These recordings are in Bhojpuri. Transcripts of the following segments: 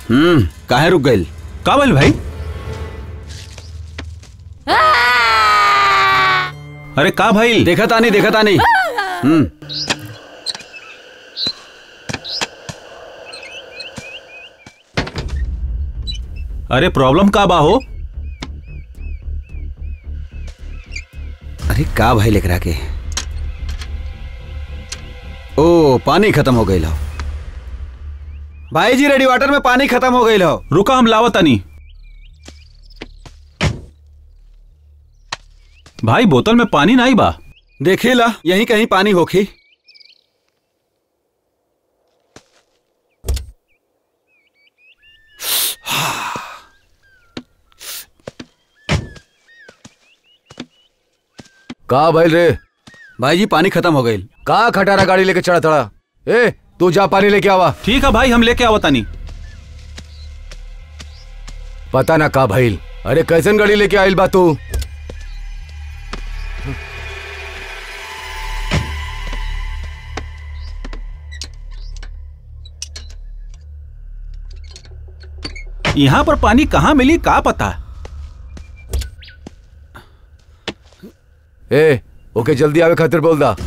हम्म काहे रुक गइल का बोल भाई अरे का भाई देखा तानी देखा तानी हम्म अरे प्रॉब्लम का बा हो अरे का भाई लेकर आके ओ पानी खत्म हो गई लो भाई जी रेडी वाटर में पानी खत्म हो गई लो रुका हम लावतानी भाई बोतल में पानी नहीं बा देखी ला यहीं कहीं पानी होखी का भइल रे भाई जी पानी खत्म हो गई का खटारा गाड़ी लेके चढ़ा थड़ा ए तू जा पानी लेके आवा ठीक है भाई हम लेके आवतानी पता ना का भइल अरे कैसन गाड़ी लेके आइल बा तू यहाँ पर पानी कहाँ मिली का पता ए ओके जल्दी आवे खातिर बोल दा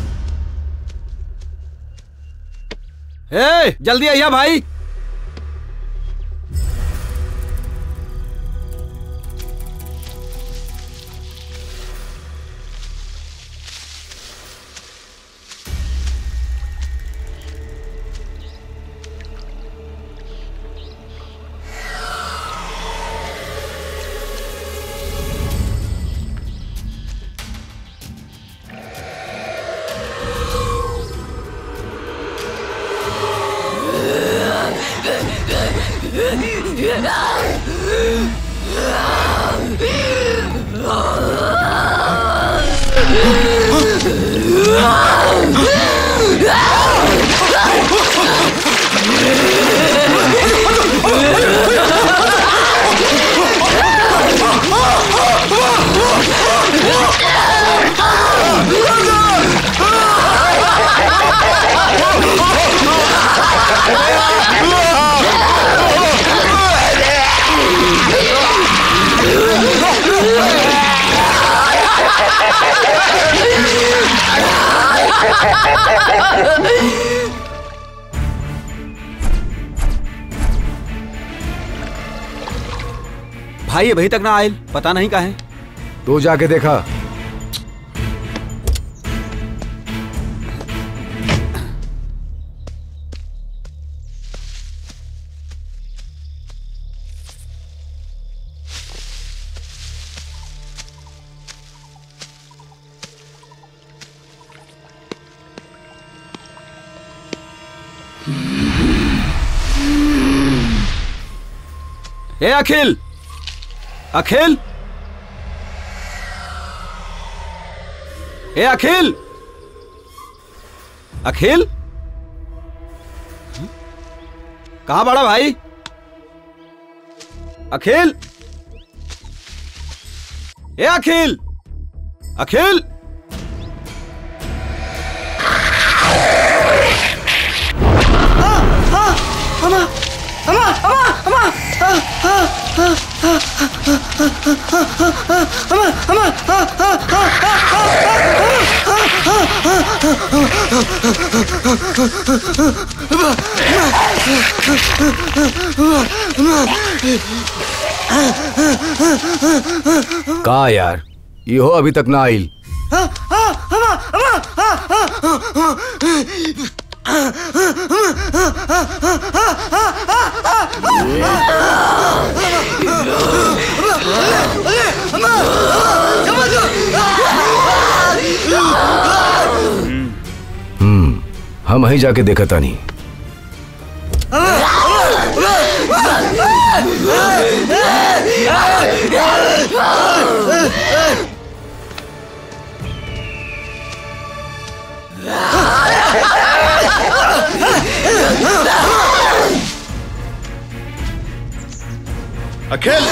ए जल्दी आइया भाई भाई अभी तक ना आयल पता नहीं काहे तू जाके देखा ए अखिल अखिल ए अखिल अखिल कहा बड़ा भाई अखिल ए अखिल अखिल का यार इहो अभी तक ना आइल हम्म हम वहीं जाके देखा तानी अखिल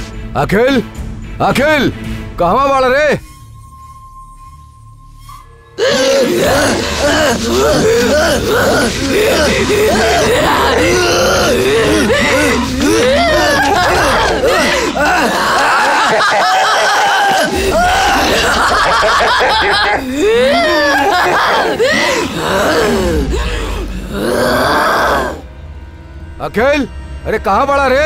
अखिल अखिल कहवा बाड़ा रे अखिल अरे कहाँ बड़ा रे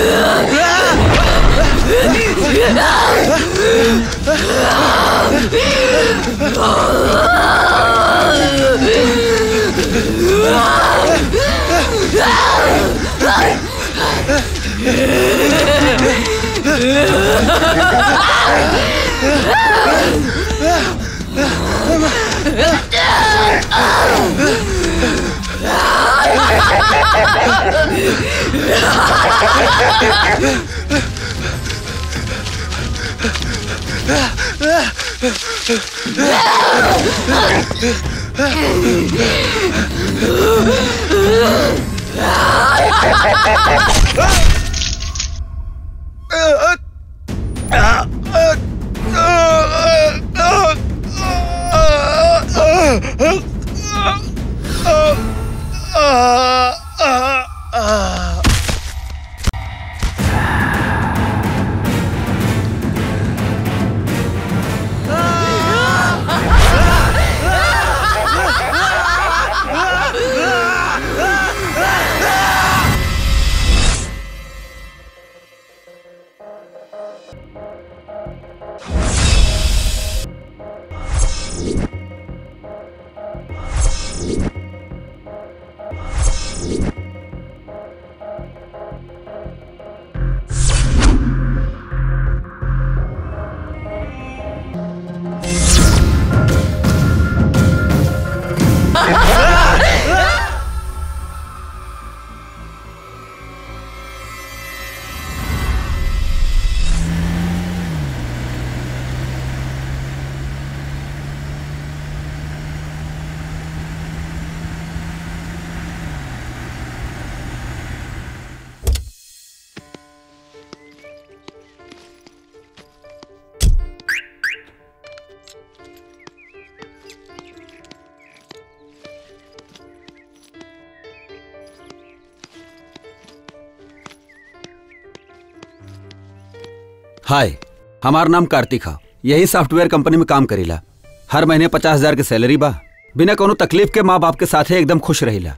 हाय हमार नाम कार्तिक हा यही सॉफ्टवेयर कंपनी में काम करीला हर महीने पचास हजार के सैलरी बा बिना कोनो तकलीफ के माँ बाप के साथे एकदम खुश रहिला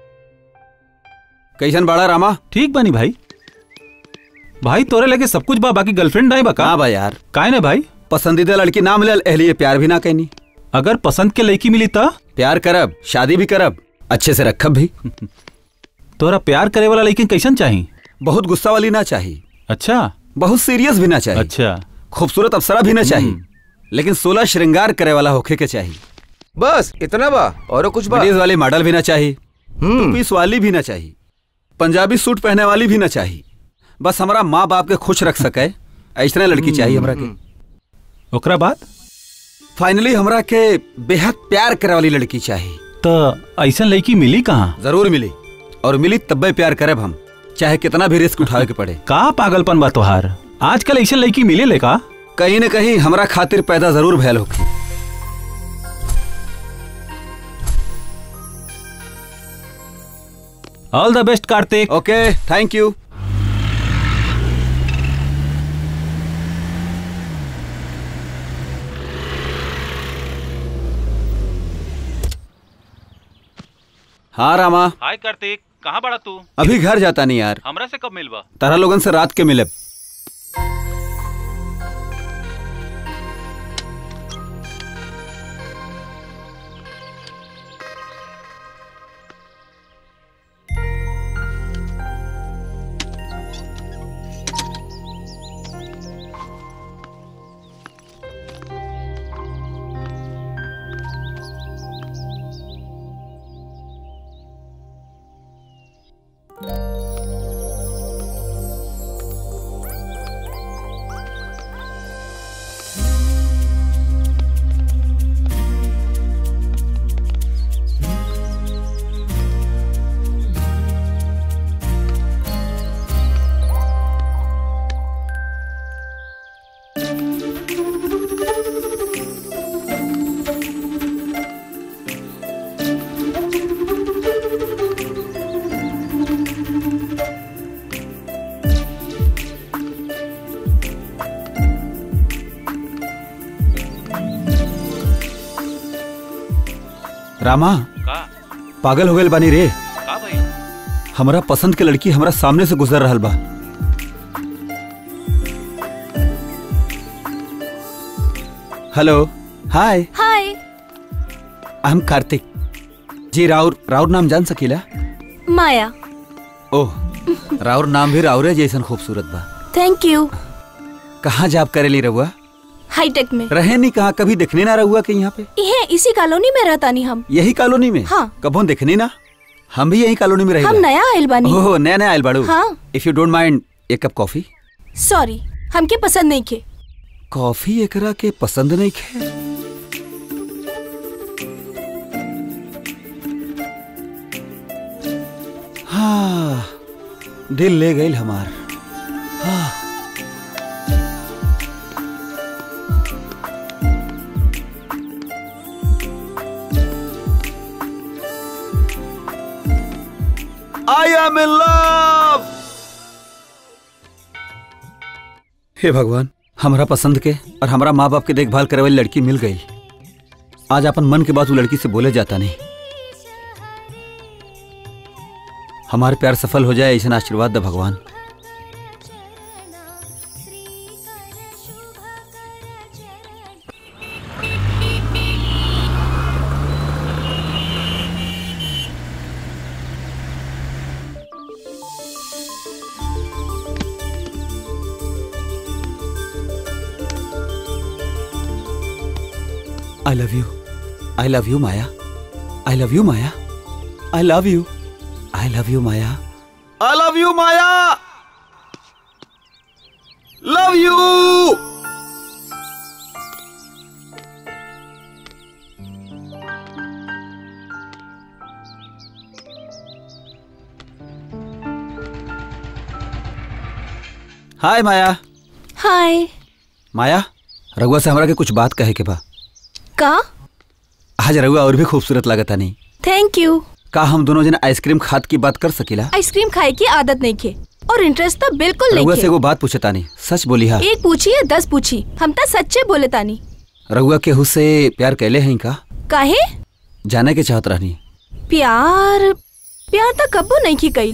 कैसन बाड़ा रामा ठीक बानी भाई भाई तोरे लगे सब कुछ बा बाकी गर्लफ्रेंड नहीं बा का हाँ बा यार काहे ना भाई पसंदीदा लड़की ना मिलल एहलिए प्यार भी ना कैनी अगर पसंद के लड़की मिली त प्यार करब शादी भी करब अच्छे से रखब भी तोरा प्यार करे वाला लड़की कैसन चाही बहुत गुस्सा वाली ना चाहिए अच्छा बहुत सीरियस भी ना चाहिए अच्छा खूबसूरत अप्सरा भी ना चाहिए लेकिन सोलह श्रृंगार करे वाला होखे के चाहिए बस इतना बा और कुछ बा विदेश वाली मॉडल भी ना चाहिए हम्म पीस वाली भी ना चाहिए पंजाबी सूट पहने वाली भी ना चाहिए बस हमारा माँ बाप के खुश रख सके ऐसा लड़की चाहिए हमरा के ओकरा बाद फाइनली हमरा के बेहद प्यार करे वाली लड़की चाहिए त ऐसन लड़की मिली कहाँ जरूर मिली और मिली तब्बे प्यार करब हम चाहे कितना भी रिस्क उठावे के पड़े का पागलपन बा तोहार आजकल ऐसन लड़की मिले ले का कहीं न कहीं हमरा खातिर पैदा जरूर भयल होगी all the best Kartik okay thank you हाँ रामा हाय कार्तिक कहाँ बड़ा तू अभी घर जाता नहीं यार हमरा से कब मिलबा तारा लोगन से रात के मिले रामा का पागल हो गए बानी रे का भाई हमरा पसंद के लड़की हमरा सामने से गुजर रहल बा hello hi hi I am Kartik ji राउर राउर नाम जान सकीला माया ओह राउर नाम भी राउरे जैसन खूबसूरत बा थैंक यू कहाँ जॉब करेली रहुआ हाईटेक में रहे नहीं कहाँ कभी देखने ना रहुआ के यहाँ पे ये इसी कॉलोनी में रहता नहीं हम यही कॉलोनी में हाँ। कबो देखनी ना हम भी यही कॉलोनी में हम रहे नया आयल बानी ओह नया नया आयल बाड़ू हाँ। इफ यू डोंट माइंड एक कप कॉफी सॉरी हमके पसंद नहीं के कॉफी एकरा के पसंद नहीं खे हाँ दिल ले गई हमार हाँ आई एम इन लव हे भगवान हमरा पसंद के और हमरा माँ बाप के देखभाल करे वाली लड़की मिल गई आज अपन मन के बात वो लड़की से बोले जाता नहीं हमारे प्यार सफल हो जाए ऐसा आशीर्वाद दे भगवान I love you I love you Maya I love you Maya I love you I love you Maya I love you Maya love you hi Maya hi Maya Raghua से हमरा के कुछ बात कहे के बा का आज रघुआ और भी खूबसूरत लगता नहीं थैंक यू का हम दोनों जन आइसक्रीम खाद की बात कर सकीला आइसक्रीम खाए की आदत नहीं के और इंटरेस्ट तो बिल्कुल रघुआ नहीं से के वो बात पूछता नहीं सच बोली हा एक पूछी या दस पूछी हम तो सच्चे बोले तानी रघुआ केहू से प्यार कैले हैं का काहे जाने के चाहत रहनी प्यार प्यार तो कब्बो नहीं की कईल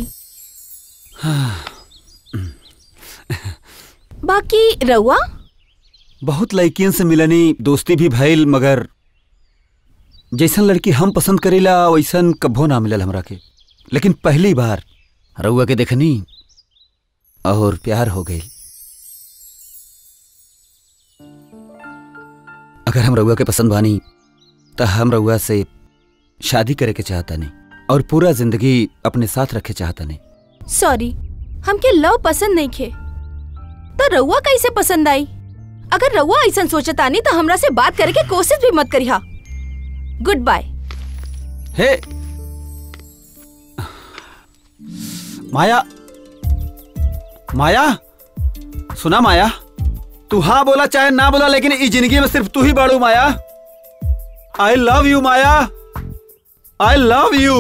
बाकी रउआ बहुत लड़कियन से मिलनी दोस्ती भी भइल मगर जैसन लड़की हम पसंद करेला वैसन कभो ना मिलल हमरा के लेकिन पहली बार रउआ के देखनी और प्यार हो गई अगर हम रउआ के पसंद बानी तो हम रउआ से शादी करे के चाहता नहीं और पूरा जिंदगी अपने साथ रखे चाहता नहीं सॉरी हमके लव पसंद नहीं खे तो रउआ कैसे पसंद आई अगर रउआ ऐसा सोचतानी तो हमरा से बात करे के कोशिश भी मत करिहा गुड बाय हे माया माया सुना माया तू हाँ बोला चाहे ना बोला लेकिन इस जिंदगी में सिर्फ तू ही बाड़ू Maya I love you Maya I love you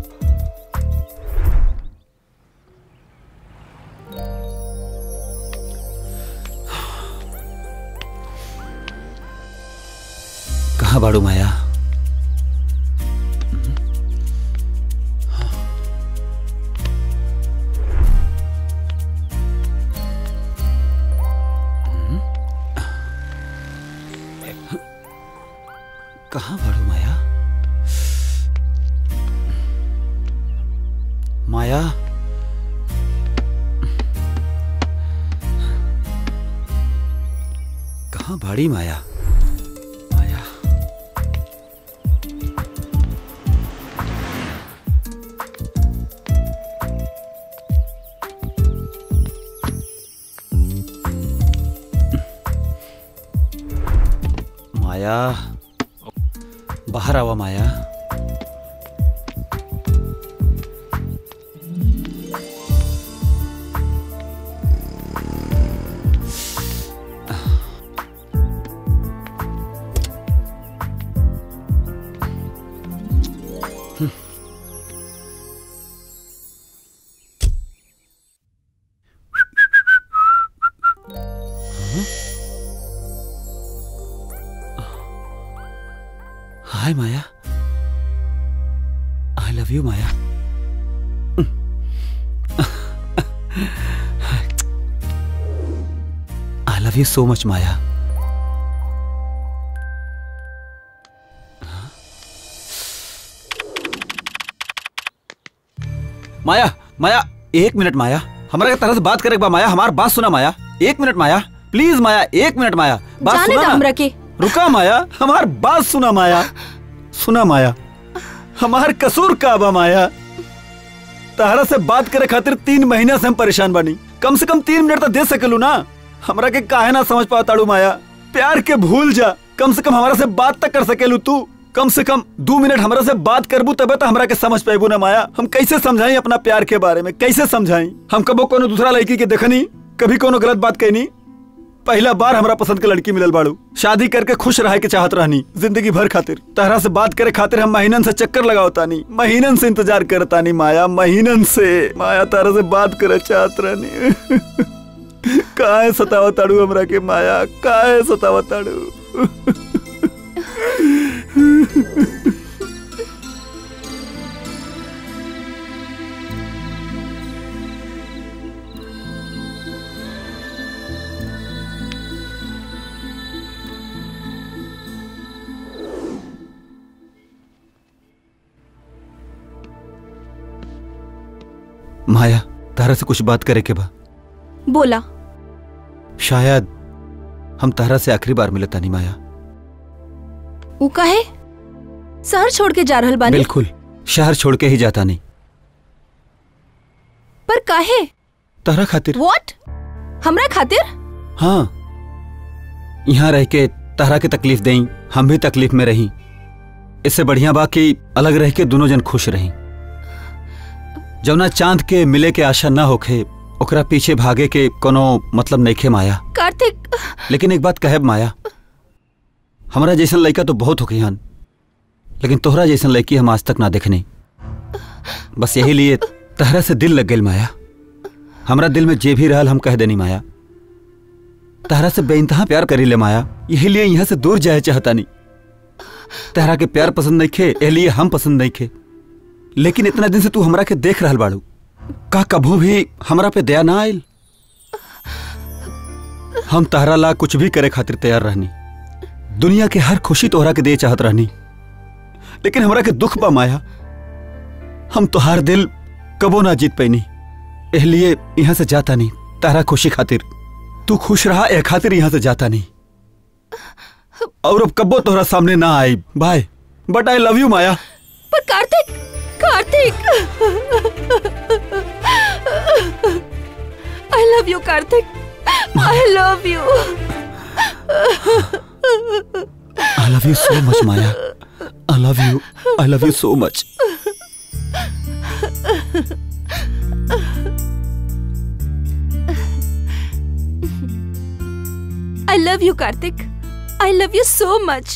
कहाँ बाड़ू माया कहाँ बाड़ू माया माया कहाँ बाड़ी माया माया माया बाहर आवा Maya hi Maya love you Maya I love you so much Maya माया माया एक मिनट माया हमारा के तरह से बात करे एक बार माया हमार बात सुना माया एक मिनट माया प्लीज माया एक मिनट माया बात जाने सुना दा ना। हमरा के रुका माया हमार बात सुना माया सुना माया हमार कसूर का बा माया तहरा से बात करे खातिर तीन महीना से हम परेशान बानी कम से कम तीन मिनट तो दे सकेलू ना हमरा के काहे ना समझ पा ताड़ू माया प्यार के भूल जा कम से कम हमारा से बात तक कर सकेलू तू कम से कम दो मिनट हमरा से बात करबू तबे तो हमरा के समझ पाएबू ना माया हम कैसे समझाई अपना प्यार के बारे में कैसे समझाई हम कबो कोनो दूसरा लड़की के देखनी कभी कोनो गलत बात कहनी पहला बार हमरा पसंद के लड़की मिलल बाड़ू शादी करके खुश रहे के चाहत रहनी जिंदगी भर खातिर तहरा से बात करे खातिर हम महीनन से चक्कर लगावतानी महीनन से इंतजार करतानी माया महीनन से माया तारा से बात करे चाहत रहनी काहे सतावताड़ू हमरा के माया काहे सतावताड़ू माया तारा से कुछ बात करे के बा बोला शायद हम तारा से आखिरी बार मिले तानी माया ऊ काहे शहर छोड़ के जा रहल बानी बिल्कुल शहर छोड़ के ही जाता नहीं पर काहे तारा खातिर व्हाट हमरा खातिर हाँ यहाँ रह के तारा के तकलीफ दें हम भी तकलीफ में रही इससे बढ़िया बा कि अलग रह के दोनों जन खुश रही जौना चांद के मिले के आशा न होखे ओकरा पीछे भागे के कोनो मतलब नइखे माया कार्तिक लेकिन एक बात कहब माया हमरा जैसन लड़का तो बहुत होके हन लेकिन तोहरा जैसन लड़की हम आज तक ना देखनी बस यही लिए तहरा से दिल लग गई माया हमरा दिल में जे भी रहल हम कह देनी माया तहरा से बेइंतहा प्यार करी ले माया यही लिए यहाँ से दूर जाए चाहता नहीं तहरा के प्यार पसंद नहीं खे एह लिए हम पसंद नहीं खे लेकिन इतना दिन से तू हमरा के देख रहल बाड़ू का कभू भी हमरा पे दया ना आयल हम तहरा ला कुछ भी करे खातिर तैयार रहनी दुनिया के हर खुशी तोहरा के दे चाहत रहनी लेकिन हमरा के दुख बा माया हम तोहार दिल कबो ना जीत पैनी इसलिए यहाँ से जाता नहीं तारा खुशी खातिर तू खुश रहा ए खातिर यहाँ से जाता नहीं और अब कबो तोहरा सामने ना आई bye but I love you Maya पर Kartik Kartik I love you Kartik I love you I love you so much Maya I love you I love you so much I love you Kartik I love you so much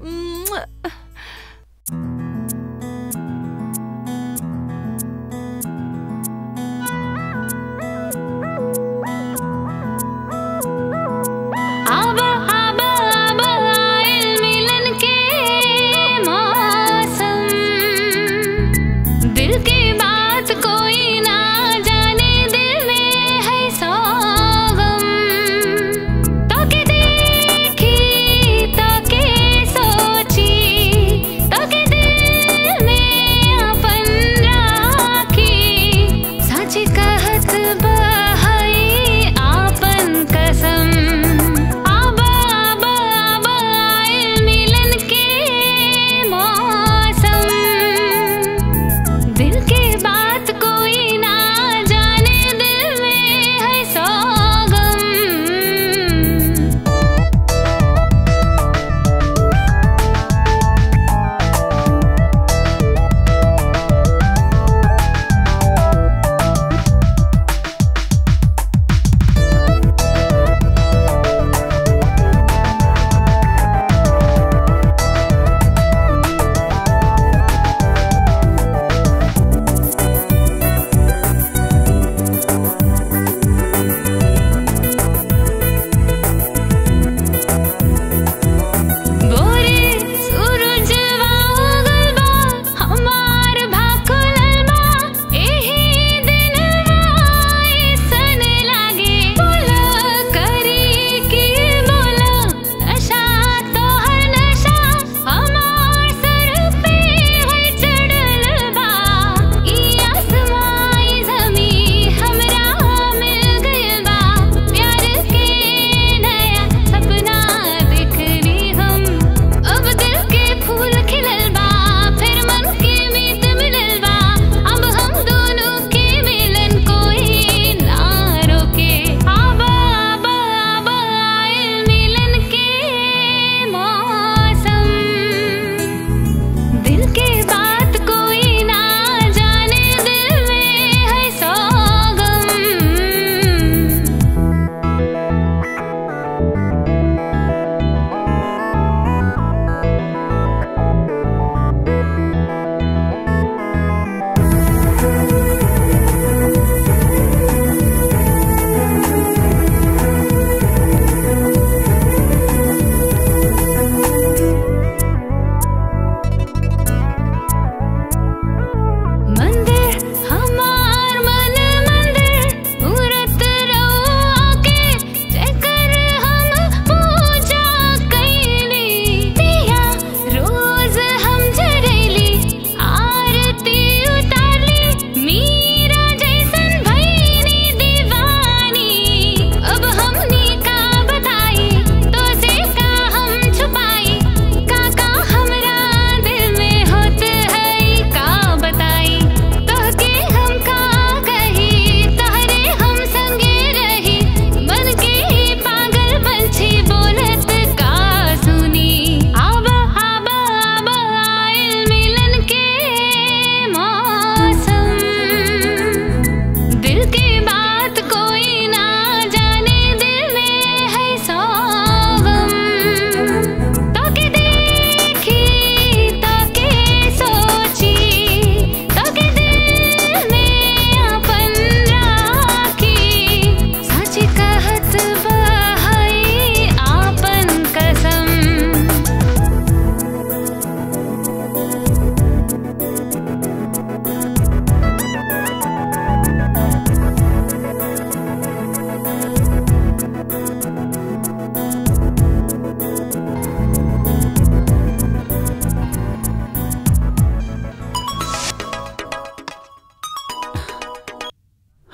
अब अब अब आयल मिलन के मौसम दिल की बात कोई ना जाने दिल में है सोगम ताके देखी ताके सोची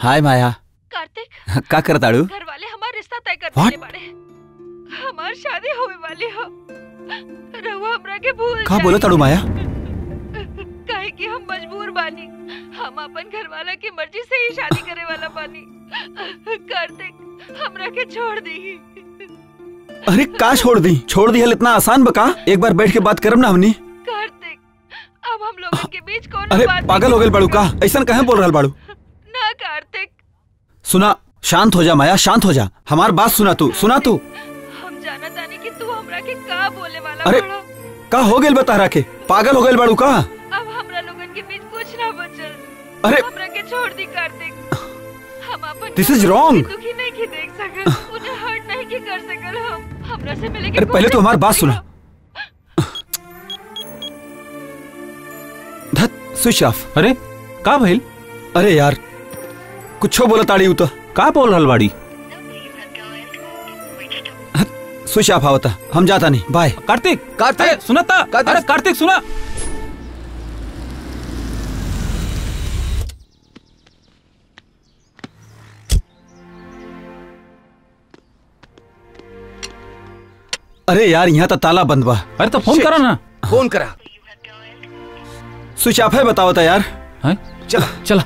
हाय माया कार्तिक का करताड़ू घर वाले हमारा रिश्ता तय कर What? देने बाड़े हमार शादी होवे वाली हो रहुआ हमरा के भूल का बोला ताड़ू माया काहे कि हम मजबूर बानी हम अपन घर वाला की मर्जी से ही शादी करे वाला बानी कार्तिक हमरा के छोड़ दी अरे का छोड़ दी छोड़ दी हल इतना आसान बका एक बार बैठ के बात करम ना हमनी कार्तिक अब हम लोगों के बीच कौन अरे बात पागल हो गए बाड़ू का ऐसा कहे बोल रहा बाड़ू ना कार्तिक सुना शांत हो जा माया शांत हो जा हमार बात सुना तू सुना तू हम जाना तानी कि तू हमरा के का बोले वाला अरे बड़ा का हो गेल बता के पागल हो गए बाड़ू का अब हमरा लोगन के बीच कुछ ना बचल अरे हमरा के छोड़ दी कार्तिक हम अपन This is घर वालों wrong. के दुखी नहीं की देख सकल उन्हें हर्ट नहीं की कर सकल हम हमरा से मिले के अरे पहले तो हमारी बात सुना धत स्विच ऑफ अरे का भइल अरे यार कुछो बोला ताड़ी उ तो का बोल रहल बाड़ी स्विच ऑफ आवता हम जाता नहीं बाय कार्तिक कार्तिक! अरे, सुना था कार्तिक! अरे कार्तिक सुना अरे यार यहाँ तो ताला बंद बा अरे तो फोन करा ना फोन करा स्विच ऑफ है बताओ था यार हैं? चला चला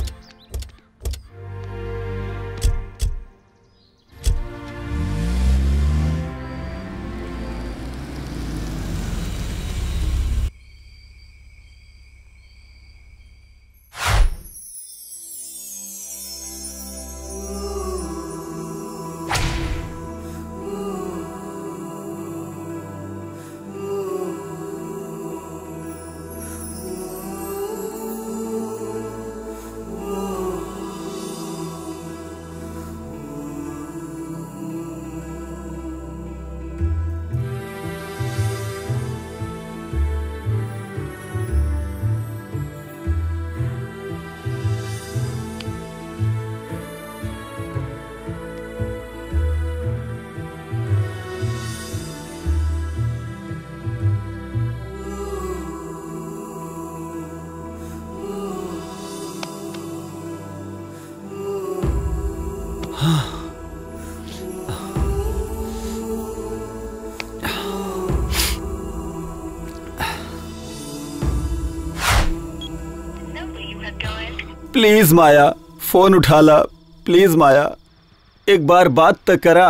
प्लीज माया फोन उठा ला प्लीज माया एक बार बात तो करा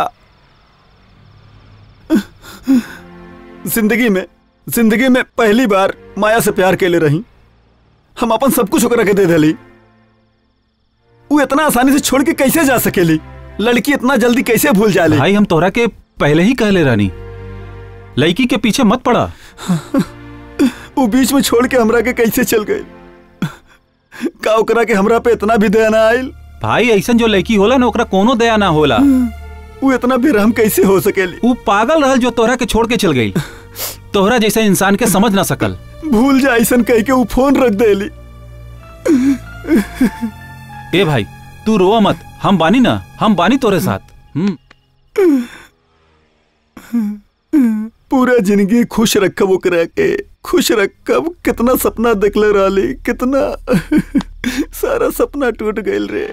जिंदगी में जिंदगी में पहली बार माया से प्यार के ले रही हम अपन सब कुछ ओकरा के दे दिली वो इतना आसानी से छोड़ के कैसे जा सकेली लड़की इतना जल्दी कैसे भूल जाले भाई हम तोहरा के पहले ही कहले रानी लड़की के पीछे मत पड़ा वो बीच में छोड़ के हमरा के कैसे चल गई का ओकरा के हमरा पे इतना भी दया ना आयल भाई ऐसन जो लड़की होला ना ओकरा कोनो दया ना होला वो इतना बेरहम कैसे हो सकेली वो पागल रहल जो तोहरा के छोड़ के चल गई तोहरा जैसे इंसान के समझ ना सकल भूल जा ऐसन कह के वो फोन रख देली ए भाई तू रोवा मत हम बानी ना हम बानी तोरे साथ हम्म पूरा जिंदगी खुश रखब ओकरा के खुश रखब कितना सपना देखले रहली कितना सारा सपना टूट गइल रे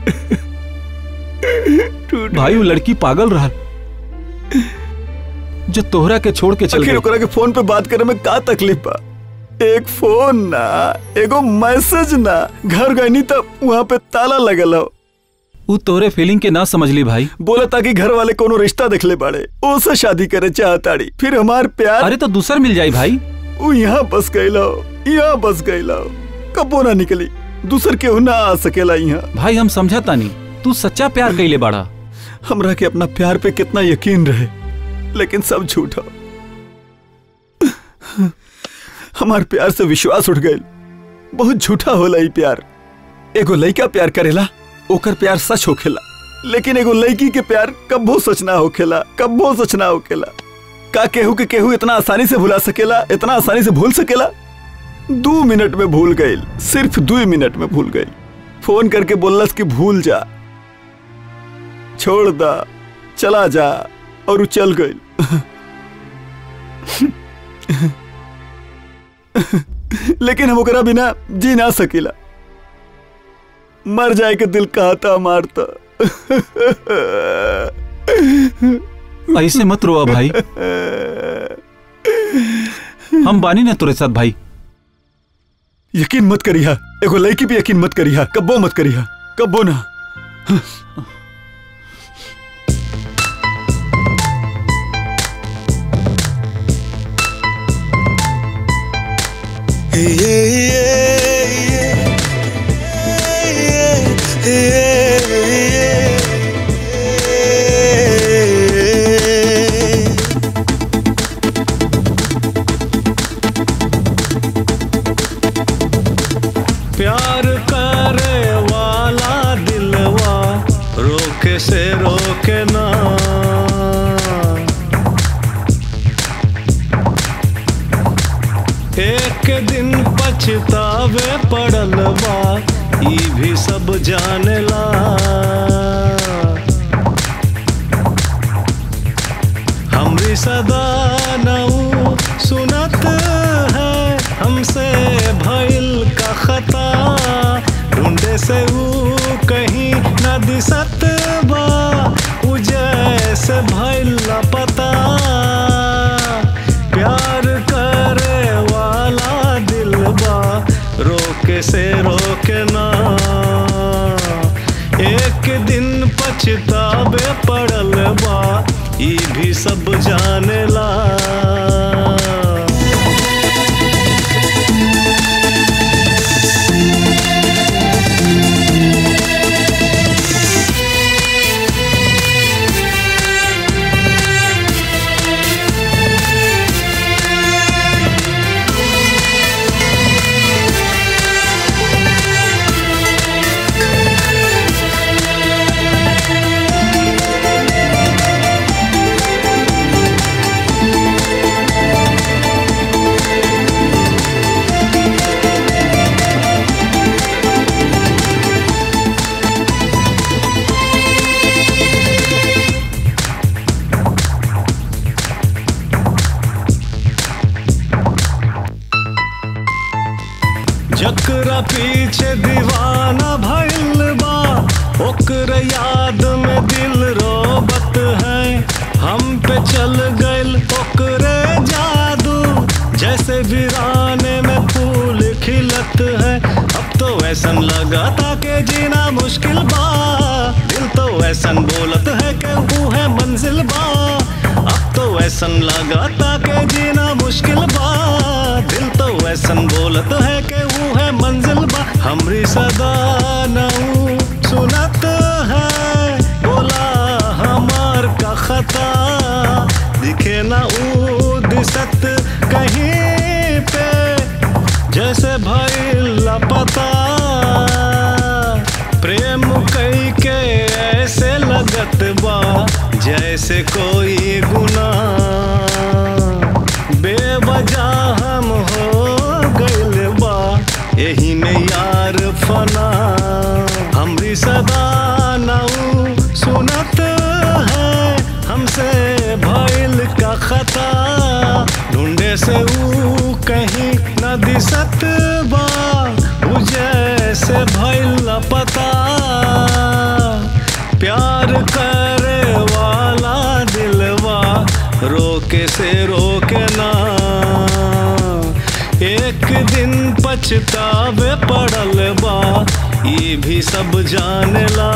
टूट भाई वो लड़की पागल रहल जो तोहरा के छोड़ के चल आखिर गई ओकरा के फोन पे बात करे में का तकलीफ बा एक फोन ना एगो मैसेज ना घर गईनी तब वहां पे ताला लगल हो वो तोहरे फीलिंग के ना समझ ली भाई बोला ताकि घर वाले कोनो रिश्ता देखले बाड़े ओसे शादी करे चाहताड़ी फिर हमार प्यार अरे तो दूसर मिल जाई भाई वो यहाँ बस गईला यहाँ बस गईला कबो ना निकली दूसर केहू ना आ सकेला यहाँ भाई हम समझा तानी तू सच्चा प्यार कैले बाड़ा हमरा के अपना प्यार पे कितना यकीन रहे लेकिन सब झूठा हमार प्यार से विश्वास उठ गई बहुत झूठा होला ई प्यार एगो लड़का प्यार करेला ओकर प्यार सच होखेला लेकिन एगो लड़की के प्यार कब्बो सच ना होखेला कब्बो सच ना होखेला का केहू के केहू इतना आसानी से भुला सकेला इतना आसानी से भूल सकेला दो मिनट में भूल गई सिर्फ दो मिनट में भूल गई फोन करके बोलस कि भूल जा छोड़ दा चला जा और उ चल गई लेकिन हम ओकरा बिना जी ना सकीला मर जाए के दिल कहता मारता ऐसे मत रोआ भाई हम बानी ना तुरे साथ भाई यकीन मत करिहा एगो लड़की भी यकीन मत करिहा कब्बो मत करिहा कब्बो ना प्यार करे वाला दिलवा रोके से रोके ना एक दिन पछतावे पड़ल बा ई भी सब जानेला हमरी सदा नऊ सुनत है हमसे भइल का खता ढूंढे से ऊ कहीं न दिसत बा ऊ जैसे भइल पता प्यार करे वाला दिल बा रोके से रोके ना एक दिन पछतावे पड़ल बा ई भी सब जानेला जकरा पीछे दीवाना भइल बा ओकर याद में दिल रोबत है हम पे चल गइल ओकरे जादू जैसे वीराने में फूल खिलत है अब तो ऐसन लगाता के जीना मुश्किल बा दिल तो ऐसन बोलत है कि वो है मंजिल बा अब तो ऐसन लगाता के जीना मुश्किल बा दिल तो ऐसन बोलत है कि वो है मंजिल बा हमरी सदा नऊ सुनत है बोला हमार का खता दिखे ना ऊ दिसत कहीं पे जैसे भाई लापता प्रेम कई के ऐसे लगत बा जैसे कोई गुना बेवजह हम हो गइल बा यही में यार फना हमरी सदा नाऊ सुनत है हमसे भइल का खता ढूंढे से ऊ कहीं न दिसत बा ऊ जैसे भइल पता प्यार करे वाला दिलवा रोके से रोके ना एक दिन पछतावे पड़ल बा ये भी सब जानेला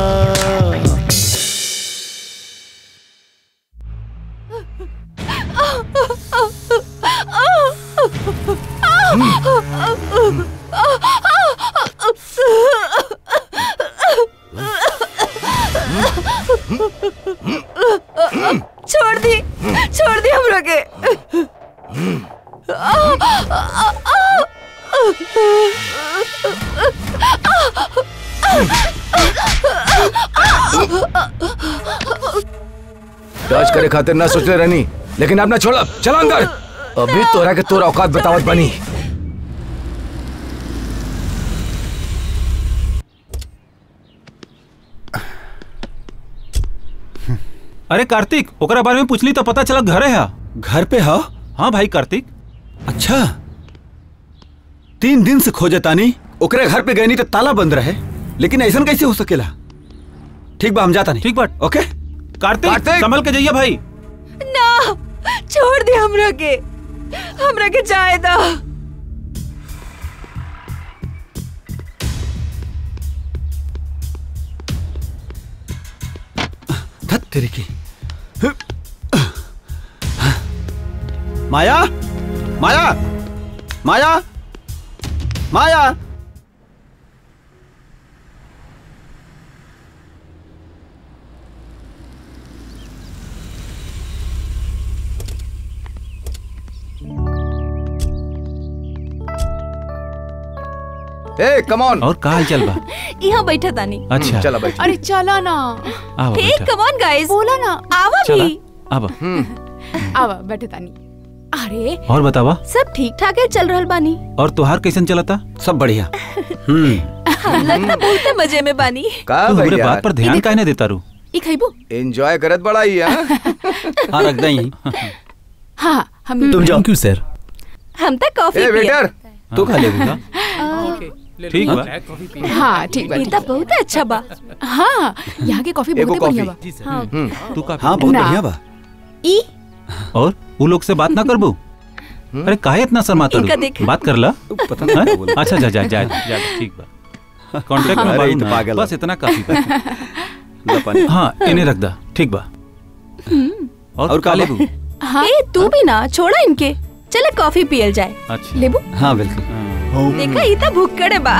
छोड़ दी छोड़ दी हम लोग राज करे खातिर ना सोचले रहनी लेकिन अब ना छोड़ा चला अंदर अभी तोरा के तोरा औकात बतावत बनी अरे कार्तिक ओकरा बारे में पूछली तो पता चला घरे है घर पे हो हाँ भाई कार्तिक अच्छा तीन दिन से खोजे तानी ओकरे घर पे गए नहीं तो ताला बंद रहे लेकिन ऐसा कैसे हो सकेला ठीक बा हम जाता नहीं ठीक बात ओके कार्तिक कार्तिक! संभल के जाइए भाई ना छोड़ दे हमरा के हमरा के जाए दा धत तेरी की माया माया माया माया ए कम ऑन और का हाल चल बा यहाँ बैठा तानी अच्छा चला बैठ अरे चला ना आवा हे बेटा कम ऑन गाइस बोला ना आवा चला भी आवा आवा बैठे तानी अरे और बतावा सब ठीक ठाक है चल रहल बानी और तुहार कैसन चलता सब बढ़िया हम्म हम लगता बहुत मजे में बानी का तू हमरे भैया बात पर ध्यान काहे नहीं देता रू ई खइबो एंजॉय करत बड़ा ही हां हाँ रख दे यहीं हाँ हम तुम जाओ सर हम तक कॉफी ए पिए वेटर तू खा लेगा ठीक बा हाँ ठीक बा ये तो बहुत अच्छा बा हाँ यहाँ के कॉफी एगो बहुत बढ़िया बा हाँ तू का हाँ बहुत ना। बढ़िया बा ई और वो लोग से बात ना करबू अरे काहे इतना शर्माता इनका रू देख। बात कर ला पता नहीं हैं? क्या बोला। अच्छा जा जा जा जा ठीक बा कांटेक्ट में अरे, बारू ई तो ना। पागल बस है। इतना काफी बा ला पानी। हाँ इन्हें रख दा ठीक बा और और का का लेबू ए तू भी ना छोड़ा इनके चले कॉफी पियल जाए अच्छा लेबू हाँ बिल्कुल हाँ। देखा ये तो भुक्कड़ बा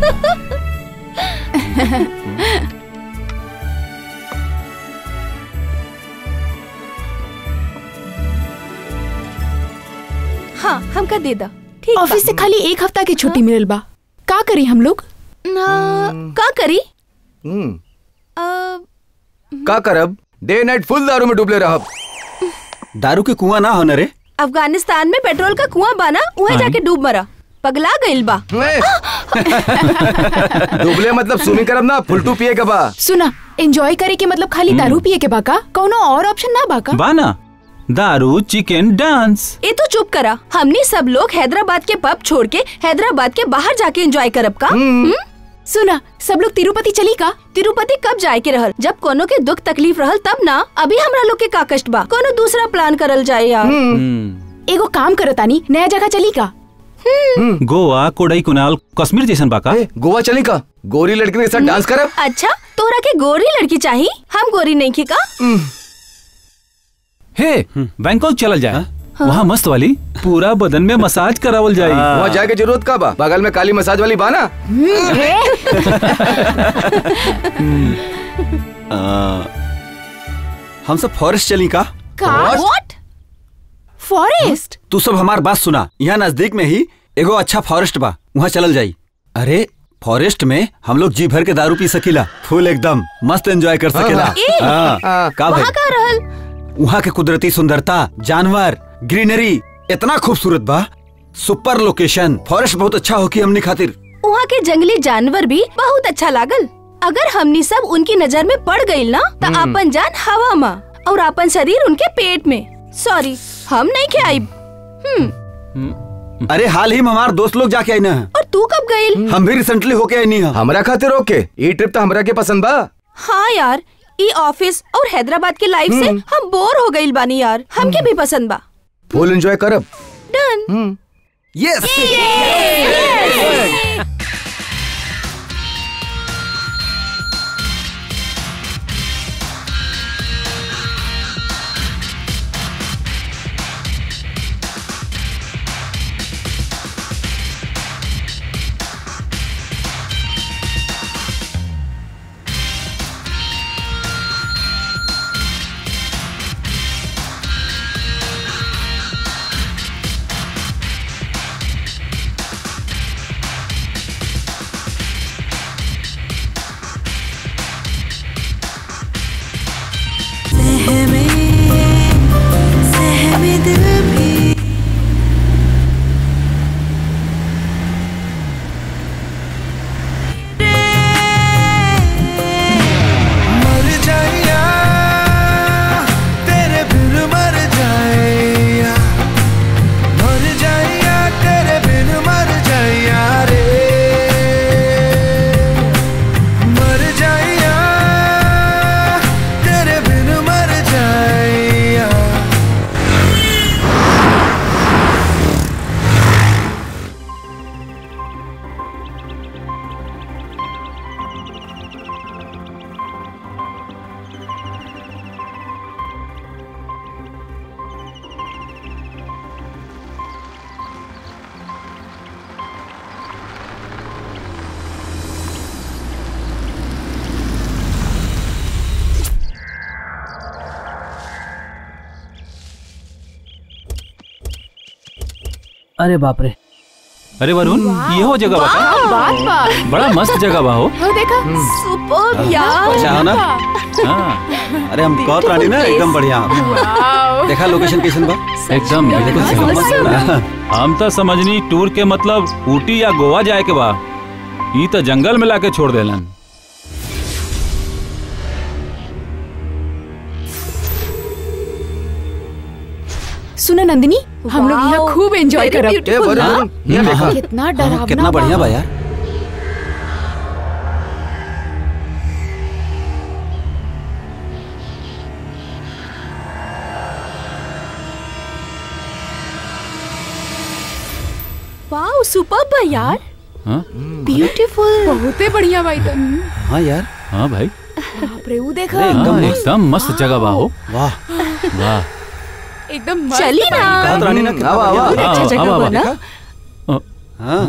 हाँ हमका दे दा ठीक बा। ऑफिस से खाली एक हफ्ता की छुट्टी मिलल बा का करी हम लोग ना का करी हम्म अ, का करब डे नाइट फुल दारू में डूबले रहब दारू के कुआं ना होना रे अफगानिस्तान में पेट्रोल का कुआं बना वहाँ जाके डूब मरा पगला गइल बा ए! डूबले मतलब स्विमिंग करब ना फुलटू पिए के बा सुना एंजॉय करे के मतलब खाली दारू पिए के बाका कौनो और ऑप्शन ना बाका बा ना दारू चिकन डांस ए तो चुप करा हमने सब लोग हैदराबाद के पब छोड़ के हैदराबाद के बाहर जाके एंजॉय करब का हम्म? सुना सब लोग तिरुपति चली का तिरुपति कब जाए के रहल जब कोनो के दुख तकलीफ रहल तब ना अभी हमरा लोग के का कष्ट बा कोनो दूसरा प्लान करल जाए यार हम्म। एगो काम करतानी नया जगह चली का गोवा कोडई कुनाल कश्मीर जैसन बाका ए, गोवा चली का गोरी लड़की के साथ डांस करब अच्छा तोरा के गोरी लड़की चाहिए हम गोरी नहीं की का हे बैंकॉक चलल जाए वहाँ मस्त वाली पूरा बदन में मसाज करावल जाए वहाँ जाए के जरूरत का बा बगल में काली मसाज वाली बा ना आ, हम सब फॉरेस्ट चली का का व्हाट फॉरेस्ट तू सब हमार बात सुना यहाँ नजदीक में ही एगो अच्छा फॉरेस्ट बा वहाँ चलल जाई अरे फॉरेस्ट में हम लोग जी भर के दारू पी सकीला फुल एकदम मस्त एंजॉय कर सकेला हाँ। हाँ, हाँ। का भाई वहाँ का रहल वहाँ के कुदरती सुंदरता जानवर ग्रीनरी इतना खूबसूरत बा सुपर लोकेशन फॉरेस्ट बहुत अच्छा हो की हमनी खातिर वहाँ के जंगली जानवर भी बहुत अच्छा लागल अगर हमनी सब उनकी नजर में पड़ गई ना तो अपन जान हवा में और अपन शरीर उनके पेट में सॉरी हम नहीं के आइब हम्म अरे हाल ही में हमार दोस्त लोग जाके आई ना और तू कब गइल हम भी रिसेंटली होके आई नहीं हमरा खातिर ओके ये ट्रिप तो हमरा के पसंद बा हाँ यार ई ऑफिस और हैदराबाद के लाइफ से हम बोर हो गइल बानी यार हमके भी पसंद बा फुल एंजॉय करब डन यस अरे बाप रे अरे वरुण ये हो जगह बता बात बात बड़ा मस्त जगह बा हो हो देखा सुपर यार अच्छा हो ना हाँ, अरे हम कहत रानी ना एकदम बढ़िया वाओ। देखा लोकेशन कैसन बा एकदम बिल्कुल सही। हम तो समझनी टूर के मतलब ऊटी या गोवा जाए के बा ई तो जंगल में लाके छोड़ देलन सुनो नंदिनी हम लोग यहाँ Wow, खूब एंजॉय very करब ए वरुण हाँ? वरुण ये देखा कितना हाँ, डरावना कितना बढ़िया बा यार वाओ सुपर बा यार हाँ ब्यूटीफुल बहुते बढ़िया भाई तो हाँ यार हाँ भाई बाप रे वो देखा अरे एकदम हाँ, मस्त एकदम मस्त जगह बा हो वाह वाह एकदम मस्त चली ना कहत रानी ना कितना आवा, आवा। बढ़िया हाँ, अच्छा जगह हाँ, बा ना हाँ, हाँ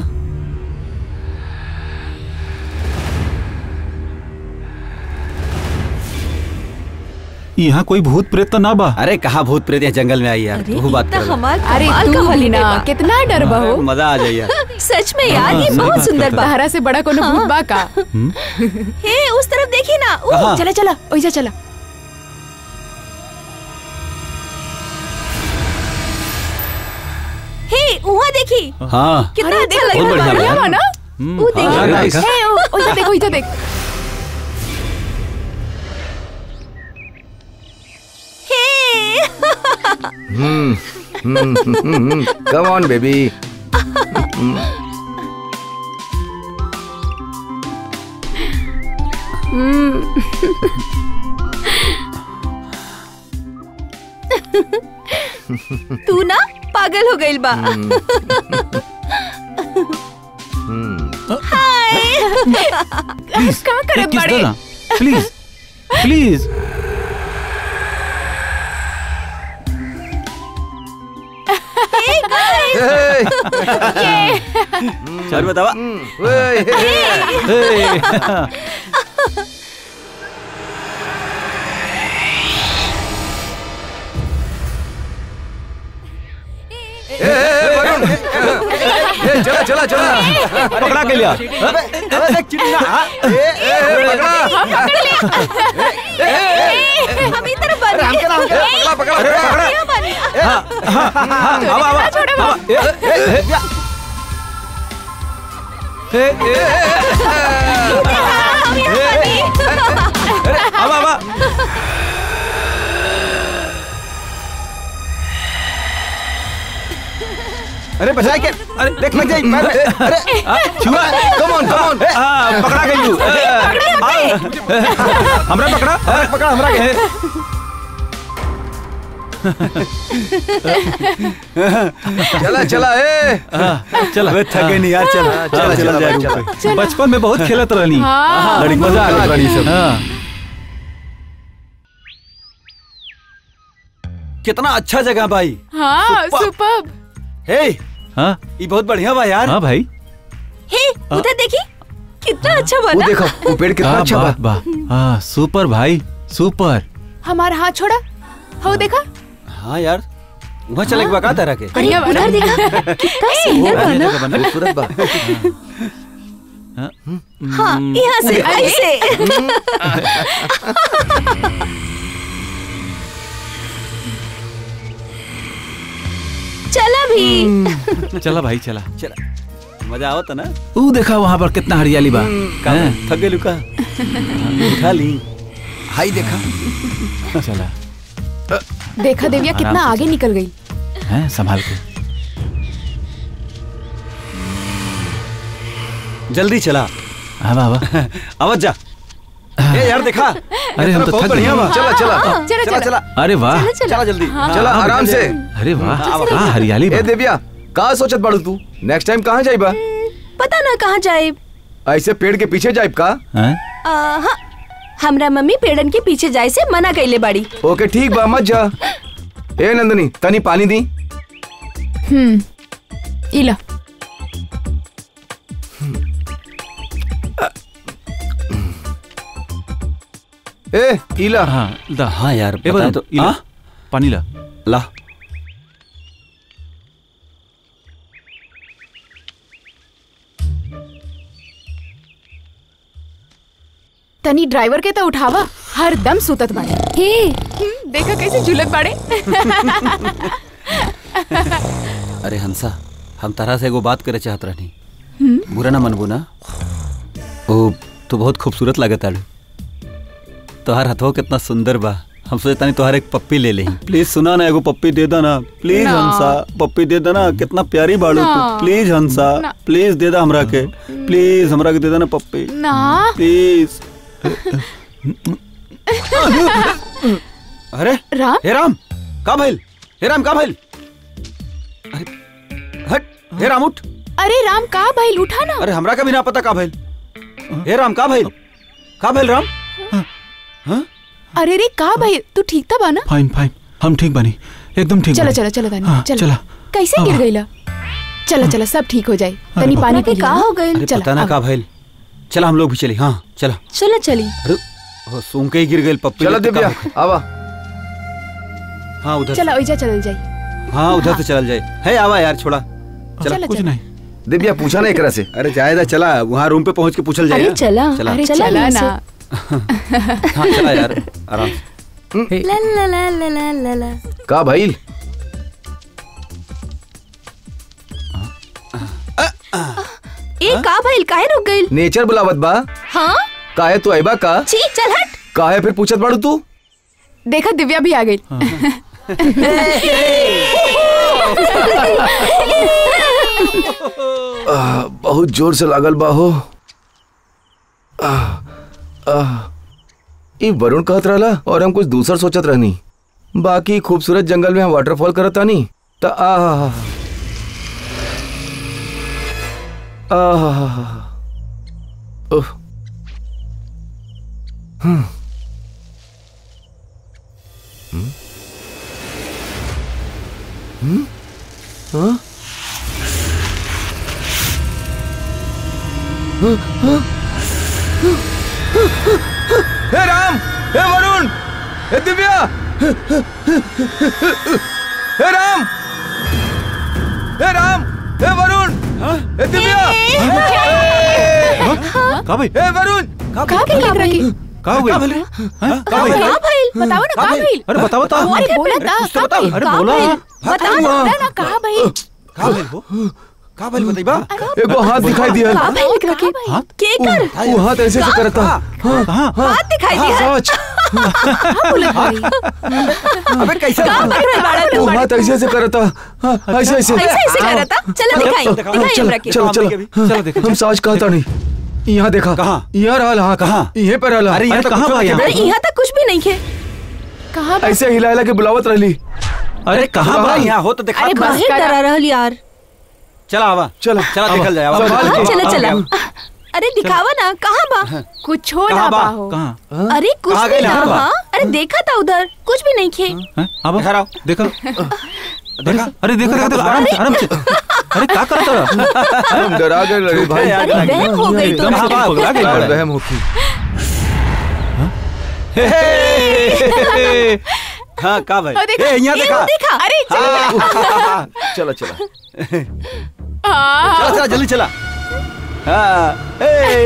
यहाँ कोई भूत प्रेत तो ना बा अरे कहाँ भूत प्रेत यहाँ जंगल में आई यार अरे तू बात इतना कर हमार अरे कमाल तू का भी हॉलीडे ना बा। कितना डर बा हो मजा आ जाए यार सच में यार ये हाँ, बहुत सही सुंदर बात बा सहारा से बड़ा कोनो भूत बा का हे उस तरफ देखी ना ऊ, कहाँ? चला चला ओइजा चला हे वहाँ देखी हाँ कितना अच्छा लग बहुत रहा बढ़िया है बा बढ़िया बा ना हम्म, वो देखो। हाँ, हाँ, देखा। हे ओ- ओइजा देख ओइजा देख हे कम ऑन बेबी तू ना पागल हो गई बा प्लीज का करत एक किस बाड़े? दे ना प्लीज प्लीज चल बतावा हे, चला चला चला पकड़ा के लिया अरे देख चिड़िया हाँ, ए, ए, पकड़ा हम इधर बने हमके ना, हमके ना, पकड़ा, पकड़ा, पकड़ा। यहाँ बने आवा आवा आवा ए, ए, ए, ए, ए, हम यहाँ बने आवा आवा अरे बचाए के अरे देख लग जाए पैर में। अरे छुआ कम ऑन कम ऑन हाँ, पकड़ा गई यू हमरा पकड़ा अरे पकड़ा हमरा के चला चला ए हाँ, चल अबे थके नहीं यार चल चल चल जाए चला, रूम पे। बचपन में बहुत खेलत रहनी हाँ लड़की मजा आ गई बड़ी सब हाँ कितना अच्छा जगह भाई हाँ सुपर हे हाँ ये बहुत बढ़िया बा यार हाँ भाई हे उधर देखी कितना अच्छा वो बना देखो वो पेड़ कितना हाँ, अच्छा बा बात बा हाँ सुपर भाई सुपर हमारा हाथ छोड़ा हो देखा हाँ यार वहाँ चले के बका तरह के अरे बढ़िया बना। उधर देखा कितना सुंदर बना खूबसूरत बा हाँ यहाँ से ऐसे चला भी चला भाई चला चला मजा आवत ना ऊ देखा वहाँ पर कितना हरियाली बा का हैं? थक गए लुका उठा ली हाई देखा चला देखा देविया कितना आराम से आगे निकल गई हैं संभाल के जल्दी चला आवा आवा आवत जा ए यार देखा अरे हम तो बहुत थक बढ़िया गए बा चला चला चला चला चला अरे वाह चला जल्दी चला आराम से अरे वाह कहाँ हरियाली बा ए देविया कहाँ सोचत बाड़ू तू नेक्स्ट टाइम कहाँ जाइबा पता ना कहाँ जाए ऐसे पेड़ के पीछे जाइब का हैं? हाँ हमरा मम्मी पेड़न के पीछे जाए से मना कैले बाड़ी ओके ठीक बा मत जा ए नंदनी तनी पानी दी हम्म इला ए इला हाँ दा हाँ यार ए बताए बता तो तो इला हाँ? पानी ला ला तनी ड्राइवर के तो उठावा हर दम सुतत बाड़े हे हम्म, देखा कैसे झुलत बाड़े अरे हंसा हम तारा से एगो बात करे चाहत रहनी बुरा ना मनबू ना ओ तू बहुत खूबसूरत लागत आड़ू तोहार हथवा कितना सुंदर बा हम सोचे तानी तोहार एक पप्पी ले लेही प्लीज सुना ना एगो पप्पी दे दो ना प्लीज ना। हंसा पप्पी दे दो ना कितना प्यारी बाड़ू ना। तू प्लीज हंसा ना। प्लीज दे दा हमरा के प्लीज हमरा के दे दो ना पप्पी ना प्लीज अरे राम हे राम का भइल हे राम का भइल अरे हट हे राम उठ अरे राम का भाई उठा ना अरे हमरा का भी ना पता का भइल हे राम का भइल का भइल राम अरे रे का भाई तू ठीक था बा ना फाइन फाइन हम ठीक बनी एकदम ठीक चलो बनी। चलो चलो तानी हाँ, चलो चला कैसे गिर गईला चलो चलो सब ठीक हो जाए तनी पानी पी का लिया हो गइल अरे चला, पता ना अब। का भइल चला हम लोग भी चली हाँ चला चलो चली अरे ओ, सूंघ के ही गिर गइल पप्पी चलो लोग तो का दिव्या भइल? आवा हाँ उधर चलो ओइजा चल जाए से- हाँ उधर से चल जाए है आवा यार छोड़ा चला चलो कुछ चलो नहीं दिव्या पूछा ना एकरा से अरे जायदा चला वहाँ रूम पे पहुँच के पूछल जाए अरे चला चला अरे चला चला यहाँ ना हाँ चला यार आराम से ला ला ला ला ला ला ला का भाई ए का भइल काहे रुक गइल नेचर बुलावत बा हाँ काहे तू आइबा का छी चल हट काहे फिर पूछत बाड़ू तू देखा दिव्या भी आ गई आह, बहुत जोर से लागल बा हो आह, आह, ई वरुण कहत रहला और हम कुछ दूसर सोचत रहनी बाकी खूबसूरत जंगल में हम वाटरफॉल करत तानी त आह आह उह, हम्म हम्म हम्म हाँ हे राम हे वरुण हे दिव्या हे राम हे राम हे वरुण हे दिव्या का भइल हे वरुण का भइल एकरा के का हो गई हाँ? का हो गई? का भइल बताओ ना का भइल अरे बताओ तो अरे बोला था कुछ तो का बताओ। भइल? अरे का बोला। भइल? बताओ ना बोला ना का भइल का भइल हो का भइल बताइबा एगो हाथ दिखाई दिया का भइल एकरा के हाथ के कर वो हाथ ऐसे से करता हाँ कहाँ हाथ दिखाई दिया सच बोलत भाई अबे कैसे का पकड़ रहा बाड़ा वो तू हाथ ऐसे ऐसे करता हाँ, ऐसे ऐसे ऐसे ऐसे कर रहा था चलो दिखाई चलो, दिखाई चलो हमरा के चलो चलो चलो देखो हम साज कहता नहीं यहाँ देखा कहाँ? यहाँ रहल हाँ कहाँ? यहाँ पे रहल अरे यहाँ अरे तो कहाँ कुछ भाई नहीं यहाँ? है अरे यहाँ तक कुछ भी नहीं है कहाँ बा? ऐसे हिला हिला के बुलावत रहली अरे कहाँ कहाँ भाई यहाँ हो तो दिखा अरे दो। बाहर डरा रहल यार चला आवा चलो चला निकल जाए आवा। संभाल हाँ के। चला चला अरे दिखावा ना कहाँ बा कुछ हो कहाँ ना बा? बा हो कहाँ अरे कुछ कहाँ भी गइल ना यहाँ बा? हाँ अरे देखा था उधर कुछ भी नहीं खे हैं? अब इधर आओ। देखो देखा अरे देखो देखो देखो, आराम से आराम से अरे क्या कर रहा हम डरा गए लड़े भाई यार, अरे वहम हो गई तो एकदम से कहाँ पगला गई यार, बड़ा। वहम होती हाँ का भाई हाँ, देखा, ए, यहाँ ये देखा वो देखा अरे हाँ, चलो चलो हाँ, चला चला जल्दी चला हाँ ए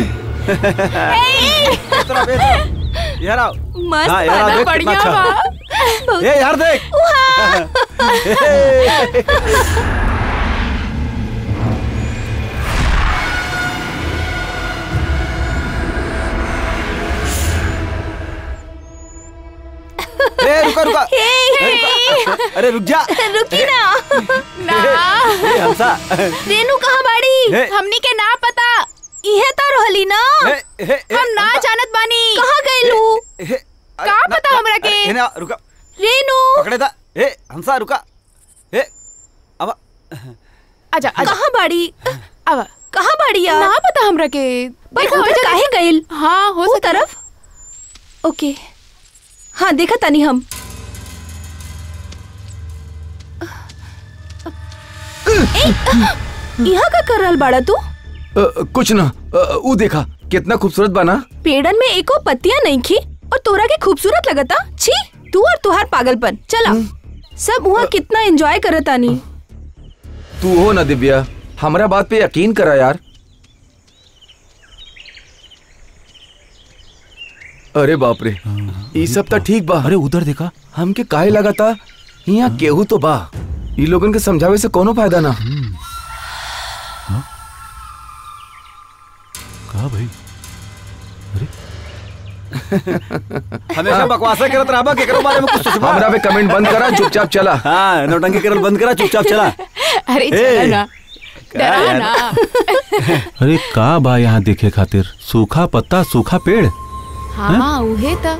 इस तरफ, इस तरफ। यार आओ मस्त हाँ, यार, बना देख कितना बढ़िया अच्छा। बा ए यार देख ए रुका रुका हे, ए, रुका। अरे रुक जा रुकी ना ए, हंसा रेनू कहाँ बाड़ी हे। हमनी के ना पता इहे तो रहली ना ए, ए, ए, हम ना हंसा। जानत बानी कहाँ गइलू ए, ए, अरे, का ना, पता ना, हमरा के? अरे, ए, ना, रुका रेनू पकड़े था ए हंसा रुका ए अब आजा आजा कहाँ बाड़ी अब कहाँ बाड़ी यार ना पता हमरा के पर देखो, उधर आजा, काहे गइल हाँ हो वो सकता तरफ ओके हाँ देखा तनी हम ए, यहाँ का कर रहल बाड़ा तू अ, कुछ ना अ, ऊ देखा कितना खूबसूरत बना पेड़न में एको पत्तियां नहीं खी और तोरा के खूबसूरत लगता छी तू और तुहार पागलपन चला सब वहाँ कितना एंजॉय करत आनी तू हो ना दिव्या हमारा बात पे यकीन करा यार अरे बाप रे ई सब तो ठीक बा अरे उधर देखा हमके काहे लगा था यहाँ केहू तो बा ई लोगन के समझावे से कोनो फायदा ना कहा भाई हमेशा बकवासा करत रहबा केकरो बारे में कुछ सोचबा हमरा पे कमेंट बंद करा चुपचाप चला हाँ नौटंकी करल बंद करा चुपचाप चला अरे ए, चला ना क्या डरा यार? ना अरे का बा यहाँ देखे खातिर सूखा पत्ता सूखा पेड़ हाँ उहे त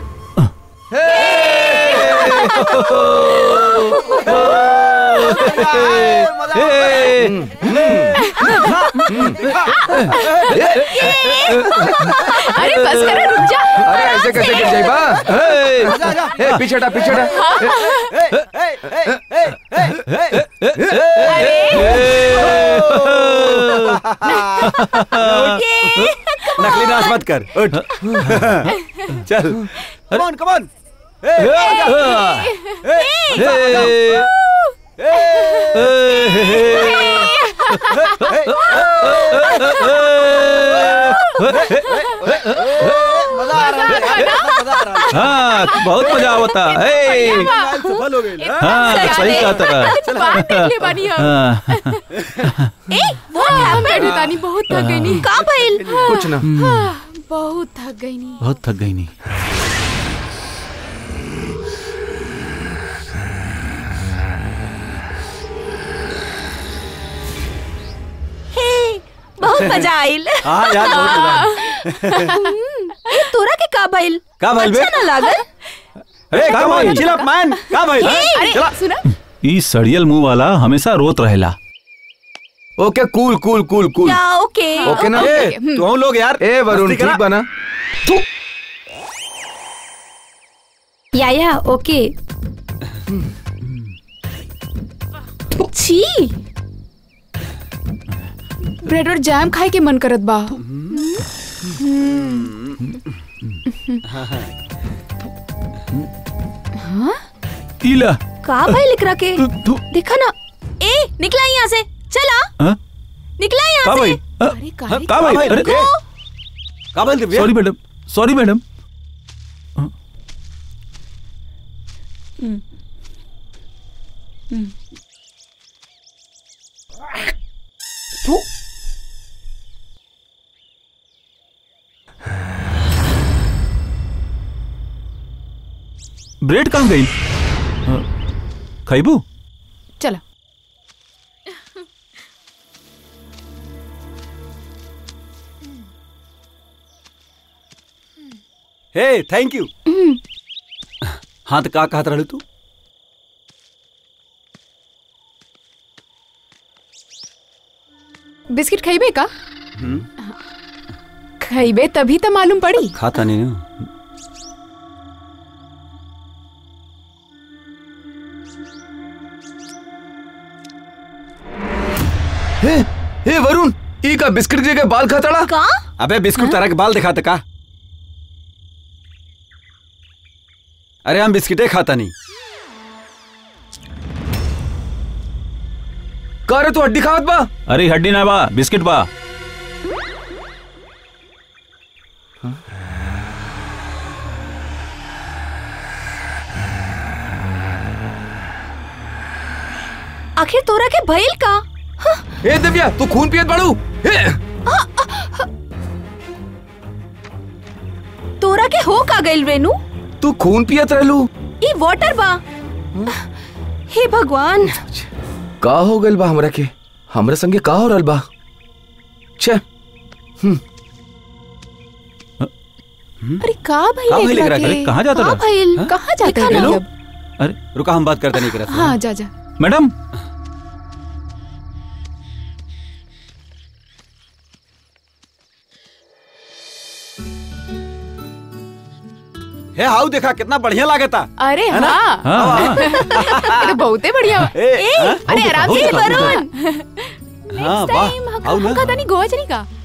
अरे बस करो रुक जा अरे ऐसे कैसे गिर जाए बा ए, पीछे हटा पीछे हटा नकली नाच मत कर उठ चल कमॉन कमॉन मजा आ रहा है मजा आ रहा है हाँ बहुत मजा आवता है सफल हो गई हाँ सही कहा तरा बात देख ले बानी हम हाँ हम बैठे तानी बहुत थक गई नी का भइल कुछ ना बहुत थक गई नी बहुत थक गई नहीं हे बहुत मजा आइल हाँ यार बहुत मजा आया। ए तोरा के का भइल का भइल बे? अच्छा ना लागल अरे come on chill up man का भाई अरे सुना ई सड़ियल मुंह वाला हमेशा रोत रहेला ओके कूल कूल कूल कूल या ओके ओके ना ए तू हम लोग यार ए वरुण मस्ती करा। ठीक बना या या ओके छी ब्रेड और जैम खाए के मन करत बा इला का भइल एकरा के तू तू देखा ना ए निकला यहाँ से चला हाँ? निकला का यहाँ भाई से अरे काहे का भाई भाई, अरे रुको। का भाई Divya sorry madam sorry madam bread कहाँ गई खैबू चला हे थैंक यू हाँ तो का कहत रहलू तू बिस्किट खइबे का खइबे तभी तो मालूम पड़ी खाता नहीं ना हे हे वरुण ई का बिस्किट के के बाल खतड़ा का अबे बिस्कुट तरह के बाल दिखाते का अरे हम बिस्किटे खाता नहीं का रे तू हड्डी खावत बा अरे हड्डी ना बा बिस्किट बा आखिर तोरा के भइल का ए दिव्या तू खून पियत बाड़ू हे तोरा के हो का गइल रेनू तू खून पियत रहलू ई वाटर बा हे भगवान का हो गइल बा हमरा के हमरा संगे का हो रहल बा छे अरे का भाई का भइल एकरा एकरा के? के? अरे कहाँ जाता का रहा भइल कहाँ जाते देखा हैं ना। अब अरे रुका हम बात करते नहीं करते हाँ जा जा मैडम हे हाउ देखा कितना बढ़िया लागता अरे है ना? हाँ हाँ ये तो बहुते बढ़िया बा। ए, हाँ? अरे आराम से वरुण हाँ वाह हाउ हम ना खाता नहीं गोवा चली का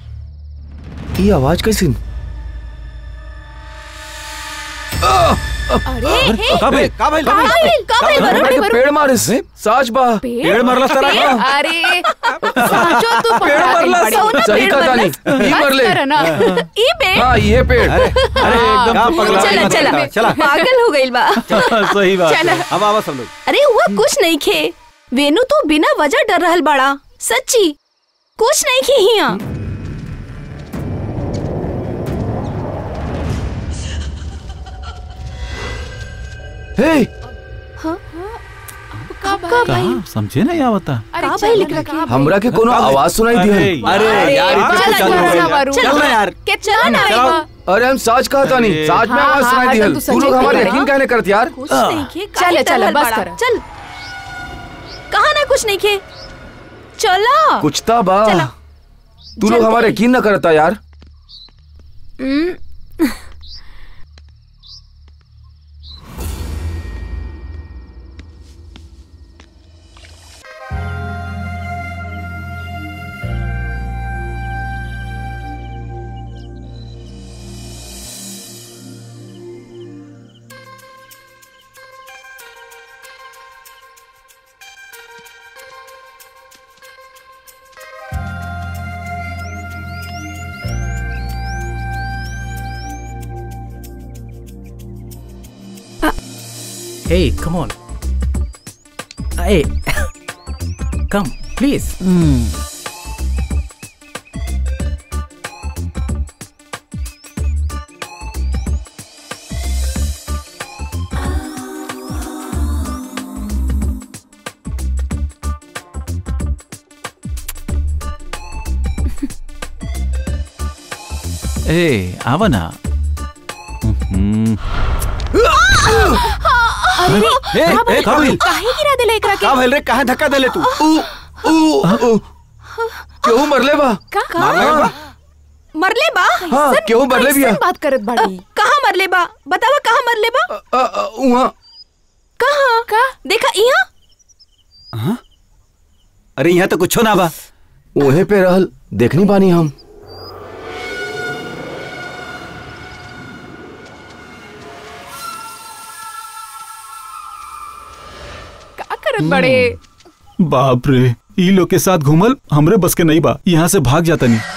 ये आवाज कैसी अरे का भाई का भइल का भइल का भइल हमरा वरुण के पेड़ मारिस साच बा पेड़ मरलस तारा पेड़? का? अरे साचो तू पेड़ पकड़ा गई मरलस। बड़ी। कौन सही पेड़ कहा मरलस? तानी ई बस मरले करो ना ई पेड़ हाँ ये पेड़ अरे अरे एकदम हाँ, तू पगला चला मत चला चला चला पागल हो गइल बा सही बात चल है। अब आवा सब लोग अरे हुआ कुछ नहीं खे वेनु तो बिना वजह डर रहल बाड़ा सच्ची कुछ नहीं खे हिया हे कहाँ समझे नहीं आवता अरे का चल भइल ना, एकरा के? हमरा के कोनो आवाज सुनाई दी अरे, अरे यार चल, इतना चल, चल चल, रहा वरुण। चल ना यार कितना ना चलाओ। आएगा? अरे हम साच कहा तानी अरे। साच में हाँ, आवाज हाँ, सुनाई हाँ, दिहल तू तू सच्चे लोग कह हमारे रहे यकीन हो। कहने करत यार कुछ नहीं खे काहे चल, डर चल, रहल बस बाड़ा? कर। चल कहा ना कुछ नहीं खे चला कुछ ता बा चलो। तू लोग जल्दी। हमारे यकीन ना करता यार Hey, come on. Hey, come, please. ए आवा ना हम्म, ए ए का भइल काहे गिरा देला एकरा के का भइल रे काहे धक्का देले तू ऊ ऊ ऊ केहू मरले बा मार लगा बा? मरले बा हाँ केहू मरले बिया कैसन बात करत बाड़ी कहाँ मरले बा बतावा कहाँ मरले बा अ, अ, उहाँ कहाँ का देखा यहाँ अरे यहाँ तो कुछो ना बा ओहे पे रहल देखनी बानी हम का करत बड़े बाप रे ई लोग के साथ घूमल हमरे बस के नहीं बा यहाँ से भाग जाता नहीं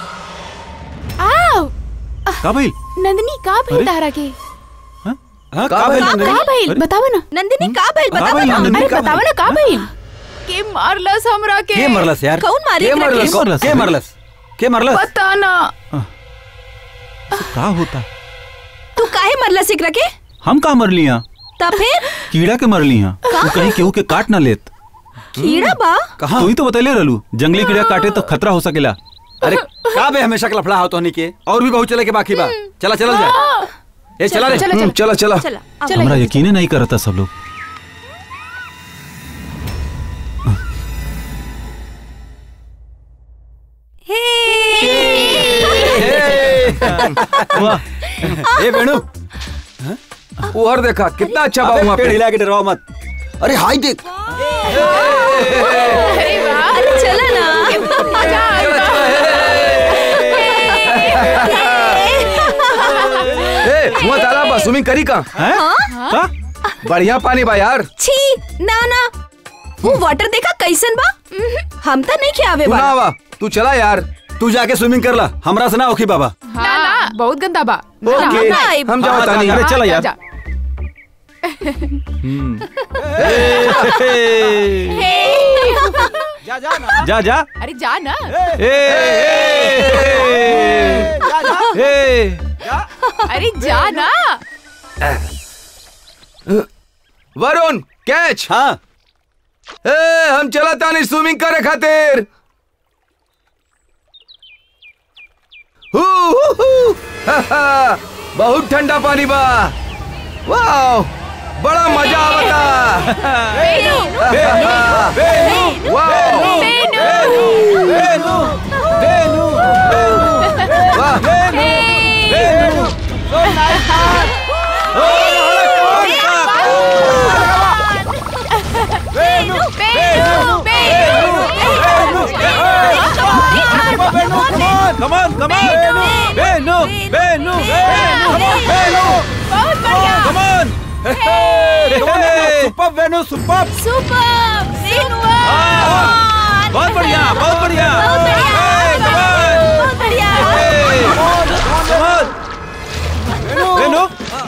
आओ का भइल नंदनी का भइल तारा के हाँ का का भइल भइल? नंदिनी? का भइल अरे। बतावा ना नंदिनी का भइल का बतावा भइल ना नंदिनी? अरे का बतावा ना का भइल के मारलस हमरा के के मरलस यार कौन मारी के एकरा के? मरलस? मरलस? के मरलस के मरलस पता ना का होता तू काहे मरलस एकरा के हम का मर लिया तब फिर कीड़ा के मर लिया तू कहीं केहू के काट ना लेत कीड़ा बा कहाँ तू ही तो बतले रहलू जंगली कीड़ा काटे तो खतरा हो सकेला अरे का बे हमेशा लफड़ा हो तो के और भी बहुत चले के बाकी बा चला चला जाए ए चला रे चलो हम्म, चलो चला चला चला अब। चलो हमरा यकीन ही नहीं करता सब लोग वाह ए बेणु उहर देखा कितना अच्छा बा अबे वहाँ पेड़ पे हिला के डराओ मत अरे हाय देख अरे चला ना ए वहाँ तालाब बा स्विमिंग करी का हैं? का? बढ़िया पानी बा यार छी ना ना वो वाटर देखा कैसन बा उहुं, हम तो नहीं खियावे तू ना बा आवा तू चला यार तू जाके स्विमिंग कर ला हमरा से ना ओखी बाबा ना ना बहुत गंदा बा ना, ओके ना, ना, हम हाँ, जाओ तानी अरे चला यार जा। जा जा ना जा जा अरे जा ना ए, ए, ए, अरे जा ना वरुण कैच हाँ ए हम चला तानी स्विमिंग करे खातिर हू, हू, हू। हा, हा, बहुत ठंडा पानी बा वाह बड़ा मजा आवता वाह वाह कमान कमान बेनू बेनू बेनू बेनू बहुत बढ़िया come on super Venu super super बहुत बढ़िया बहुत बढ़िया Hey, come on. बहुत बढ़िया Hey, come on. बेनू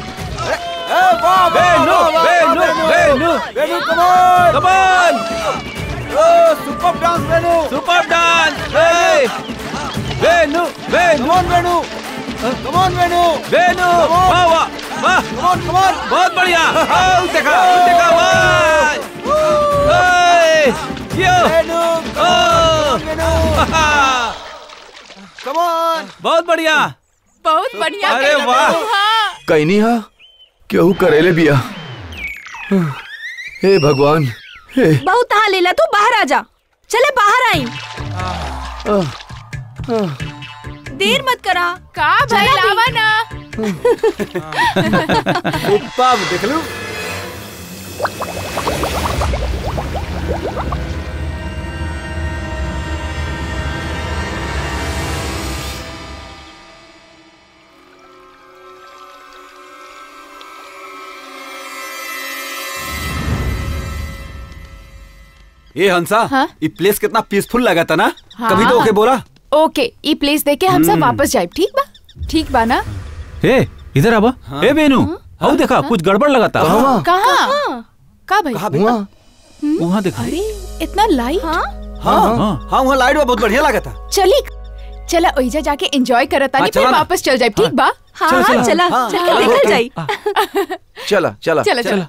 Benu Benu Benu Venu come on come on super dance Venu super dance हे बेनू बेनू कम ऑन वेनु कम ऑन वेनु बेनू वाह वाह वाह कम ऑन कम ऑन बहुत बढ़िया आओ देखा देखा वाह हे यो वेनु ओ वेनु कम ऑन बहुत बढ़िया बहुत बढ़िया अरे कहला वाह। तू, हाँ कहीं नहीं हा केहू करेले बिया हे भगवान हे बहुत तहा लेला तू बाहर आ जा चले बाहर आई देर मत करा का भाई चला भी। लावा ना सुपर देख लो ये हंसा हाँ? ये प्लेस कितना पीसफुल लगा था ना हाँ। कभी तो ओके बोला ओके ई प्लेस देख के हम सब वापस जाए ठीक बा ठीक बा ना हे इधर आबा ए बेनू आओ देखा कुछ गड़बड़ लगाता कहाँ कहाँ का भाई कहा हुआ वहाँ देखा अरे इतना लाइट हाँ हाँ हाँ। हाँ वहाँ लाइट बहुत बढ़िया लगा था चली चला ओइजा जाके एंजॉय करत हाँ, तानी चला फिर ना। वापस चल जाए ठीक बा हाँ हाँ चला हाँ, चल चलो, निकल चलो। जाई चला चला चला चला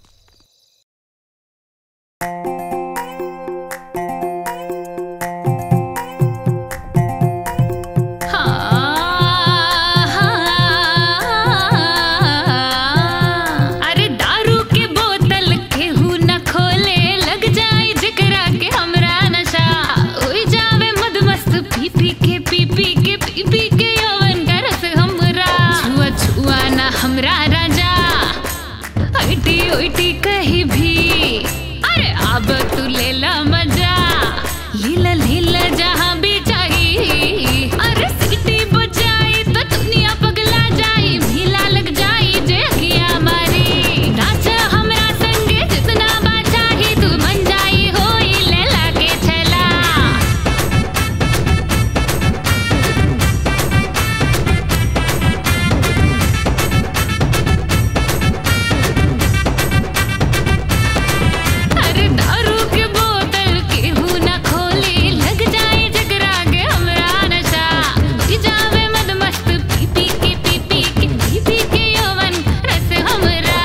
अरे दारू के बोतल केहू न खोले लग जाए जिकरा के हमरा नशा ओए जावे मदमस्त पी पी के पी पी के पी पी के यौवन का रस हमरा छुआ छुआ ना हमरा राजा ऐटी ओइटी कहीं भी अरे अब तू ले ला मजा लीला लीला जहाँ भी चाहिए अरे सीटी बजाई तो दुनिया पगला जाई भीला लग जाई जे अखियाँ मारी नाच हमरा संगे जितना बाचा ही तू मन जाई होई लेला के छला अरे दारू के बोतल केहू न खोले लग जाए जगरा के हमरा नशा ई जावे मदमस्त पी पी के पी पी के पी पी के यौवन रस हमरा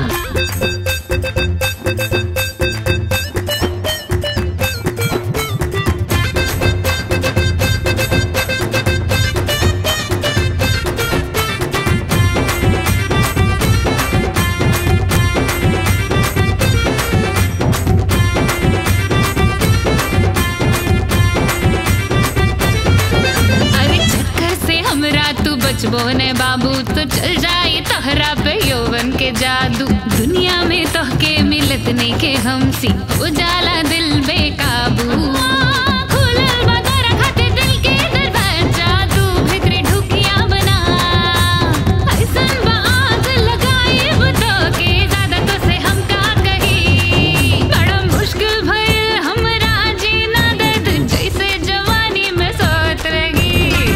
अरे चक्कर से हमरा तू बचबो ने बाबू तो चल जाई तहरा पे यौवन के जादू दुनिया में तोहके मिलत नहीं के हमसी उजाला दिल बेकाबू खुलल बा तोरा खातिर दिल के दरवाजा तू भीतरी ढुकिया बना ऐसन बा आग लगाइब तोके ज्यादा तो से हम का कही बड़ा मुश्किल भइल हमरा जीना दर्द जैसे जवानी में सोत रही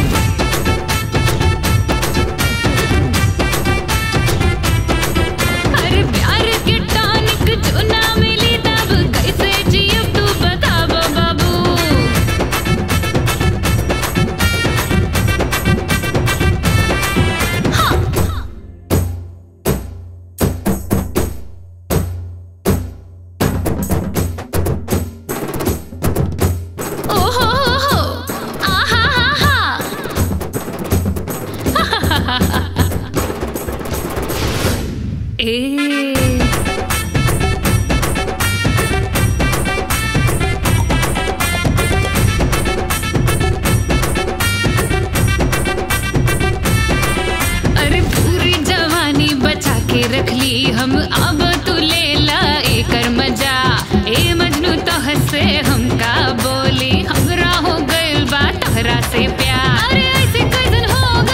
अरे प्यार के टॉनिक जो ना मिली तब कैसे जियब तू बताबो बाबू ओहो हो हो आहा हा हा ए अरे पूरी जवानी बचा के रख ली हम अब तू ले ला एकर मजा ए मजनू तोह से हमका बोली हमरा हो गइल बा तोहरा से प्यार अरे ऐसे कैसन हो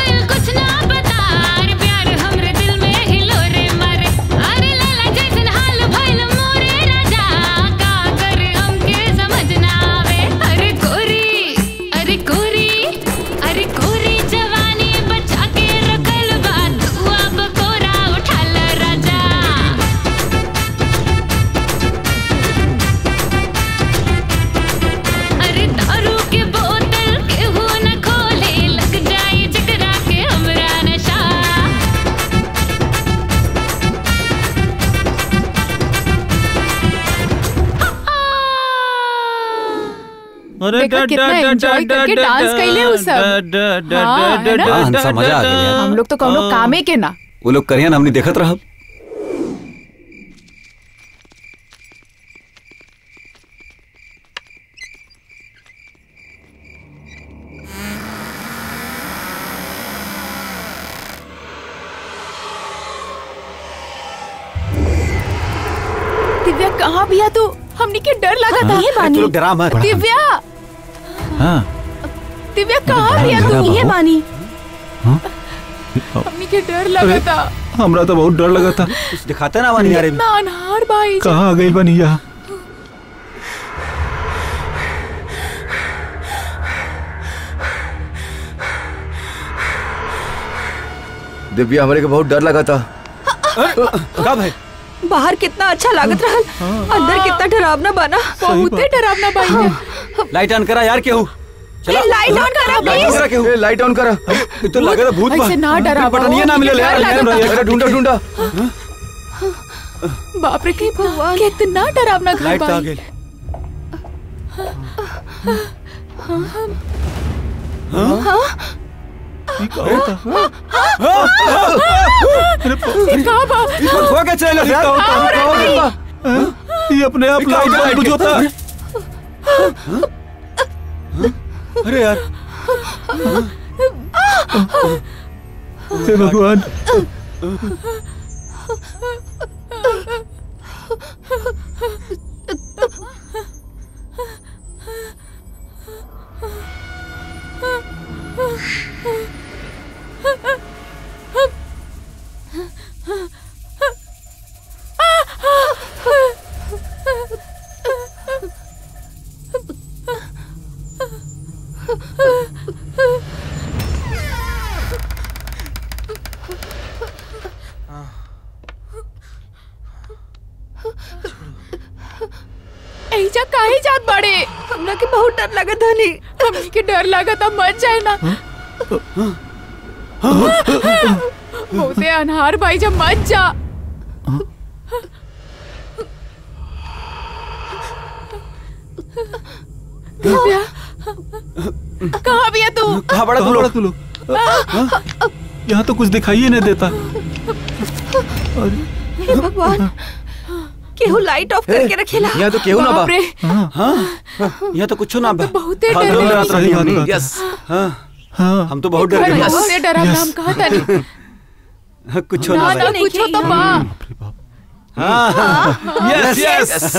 ना कितना एंजॉय करके डांस कैले उ सब हाँ, है ना? हाँ, हंसा, मजा आ गया यार। हम लोग तो कौनो कामे के ना वो लोग करियन हमने देखत रहब दिव्या कहाँ भी है तू हमनी के डर लगा था ये तू बानी लोग डरा मत दिव्या हाँ दिव्या कहाँ भी है तू ये बानी हमनी के डर लगा था हमरा तो बहुत डर लगा था कुछ दिखाते ना वानी यार मैं अनहार भाई कहाँ आ गई बनिया दिव्या हमारे को बहुत डर लगा था कब है बाहर कितना अच्छा लागत रहल अंदर कितना डरावना बना बहुत डरावना भाई है लाइट ऑन करा यार केहू चला लाइट ऑन करा लाइट ऑन करा केहू ए, लाइट ऑन करा ये तो लगे भूत बा ऐसे ना डरा पटनिया ना मिले यार अरे ढूंढा ढूंढा बाप रे की कितना डरावना घर लाइट तो आ भाई गई कहाँ बा हो के चले यार ये अपने आप लाइट बंद बुझोता अरे यार हे भगवान ऐजा काहे जात बड़े हमरा के बहुत डर लगत हनी हमनी के डर लगा था मर जाए ना बहुते अनहार भाई जब मत जा दिव्या कहाँ भी है तू कहाँ बड़ा तू कहाँ लोग बड़ा तू लोग यहाँ तो कुछ दिखाई ही नहीं देता हे भगवान केहू लाइट ऑफ करके रखेला यहाँ तो केहू ना बा बाप रे हाँ यहाँ तो कुछ ना बा बहुते हाँ, डर दो लगी। रात रही हमनी। यस हाँ हाँ हम तो बहुत डर घर गए बहुते डरावना हम कहा था नहीं हाँ, कुछ ना ना ना बा कुछ तो बा हाँ यस यस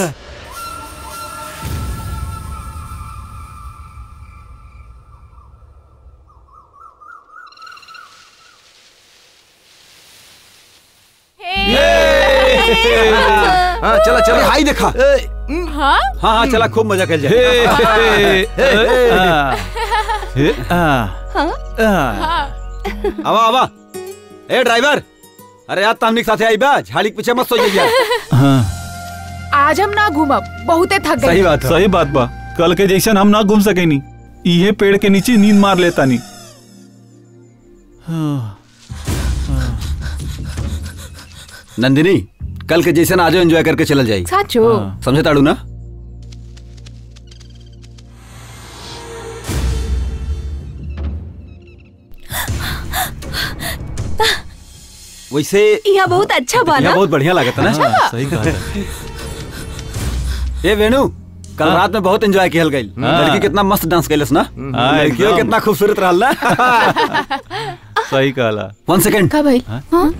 हाँ चला अरे चला हाई देखा हाँ हाँ हाँ चला खूब मजा कर हे, जाए हे, हे, आ, हे, आ, आ, आवा आवा ए ड्राइवर अरे यार तामनिक साथे आई बा झाड़ी के पीछे मत सो जाइए हाँ, आज हम ना घूमब बहुते थक सही गए बात है सही बात बा कल के जैसन हम ना घूम सके नी इहे पेड़ के नीचे नींद मार लेता नी हाँ, नंदिनी कल के जैसे ना आज एंजॉय करके चल जाई साचो हाँ। समझे ताड़ू ना वैसे यहाँ बहुत अच्छा बना यहाँ बहुत बढ़िया लागत है ना हाँ, सही कहा है। ए वेणु कल हाँ। रात में बहुत एंजॉय किया गई हाँ। लड़की कितना मस्त डांस कैलस ना हाँ, लड़कियों एकदम। कितना खूबसूरत रहल ना सही कहला वन सेकंड का भाई हाँ? हाँ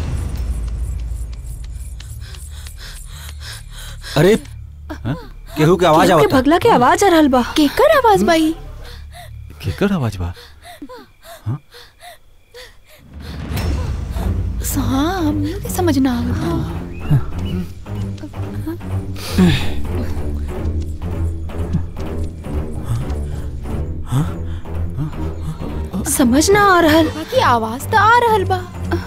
अरे केहू के आवाज केहू के आवता भगला के आवाज आ रहल बा केकर आवाज भाई केकर आवाज बा हाँ हम लोग के समझ ना आवता समझ ना आ रहल बाकी आवाज तो आ रहल बा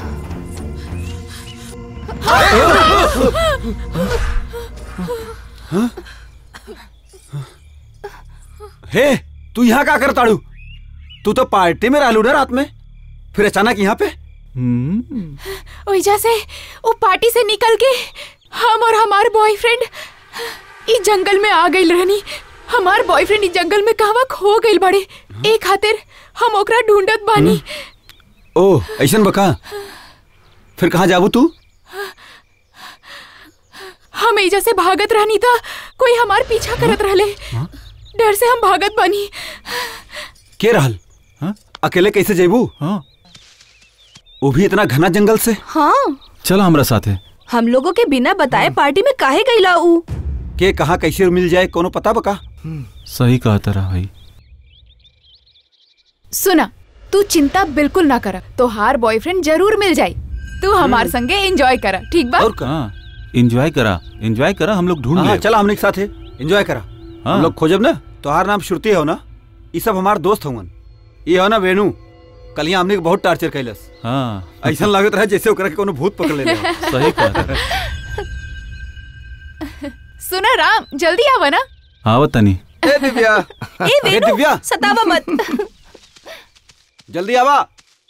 हे तू यहाँ का कर ताड़ू तू तो पार्टी में रहलू ना रात में फिर अचानक यहाँ पे हम्म, ओइजा से वो पार्टी से निकल के हम और हमार बॉयफ्रेंड इस जंगल में आ गई रहनी हमार बॉयफ्रेंड इस जंगल में कहवा खो गइल बड़े ए खातिर हम ओकरा ढूंढत बानी ओ ऐसन बका फिर कहाँ जाबू तू हम एजा से भागत रहनी था कोई हमार पीछा करत रहले डर से हम भागत बानी के रहल हाँ? अकेले कैसे जेबू हाँ वो भी इतना घना जंगल से हाँ चला हमरा साथे हम लोगों के बिना बताए पार्टी में काहे गईला ऊ के कहाँ कैसे मिल जाए कोनो पता बका सही कहा तारा भाई सुना तू चिंता बिल्कुल ना कर तोहार बॉयफ्रेंड जरूर मिल जाई तू हमार संगे एंजॉय कर ठीक बा और का हाँ एंजॉय करा एंजॉय करा हम लोग ढूंढ हाँ ले चला हमने के साथ है एंजॉय करा हाँ। हम लोग खोजब ना तोहार नाम श्रुति हो ना ये सब हमार दोस्त होंगन ये हो ना वेणु कल यहाँ हमने के बहुत टार्चर कैलस हाँ ऐसा लागत रहा जैसे ओकरा के कोनो भूत पकड़ ले सही कहा तारा सुना राम जल्दी आवा ना आवत तनी ए दिव्या ए ए वेणु दिव्या सतावा मत जल्दी आवा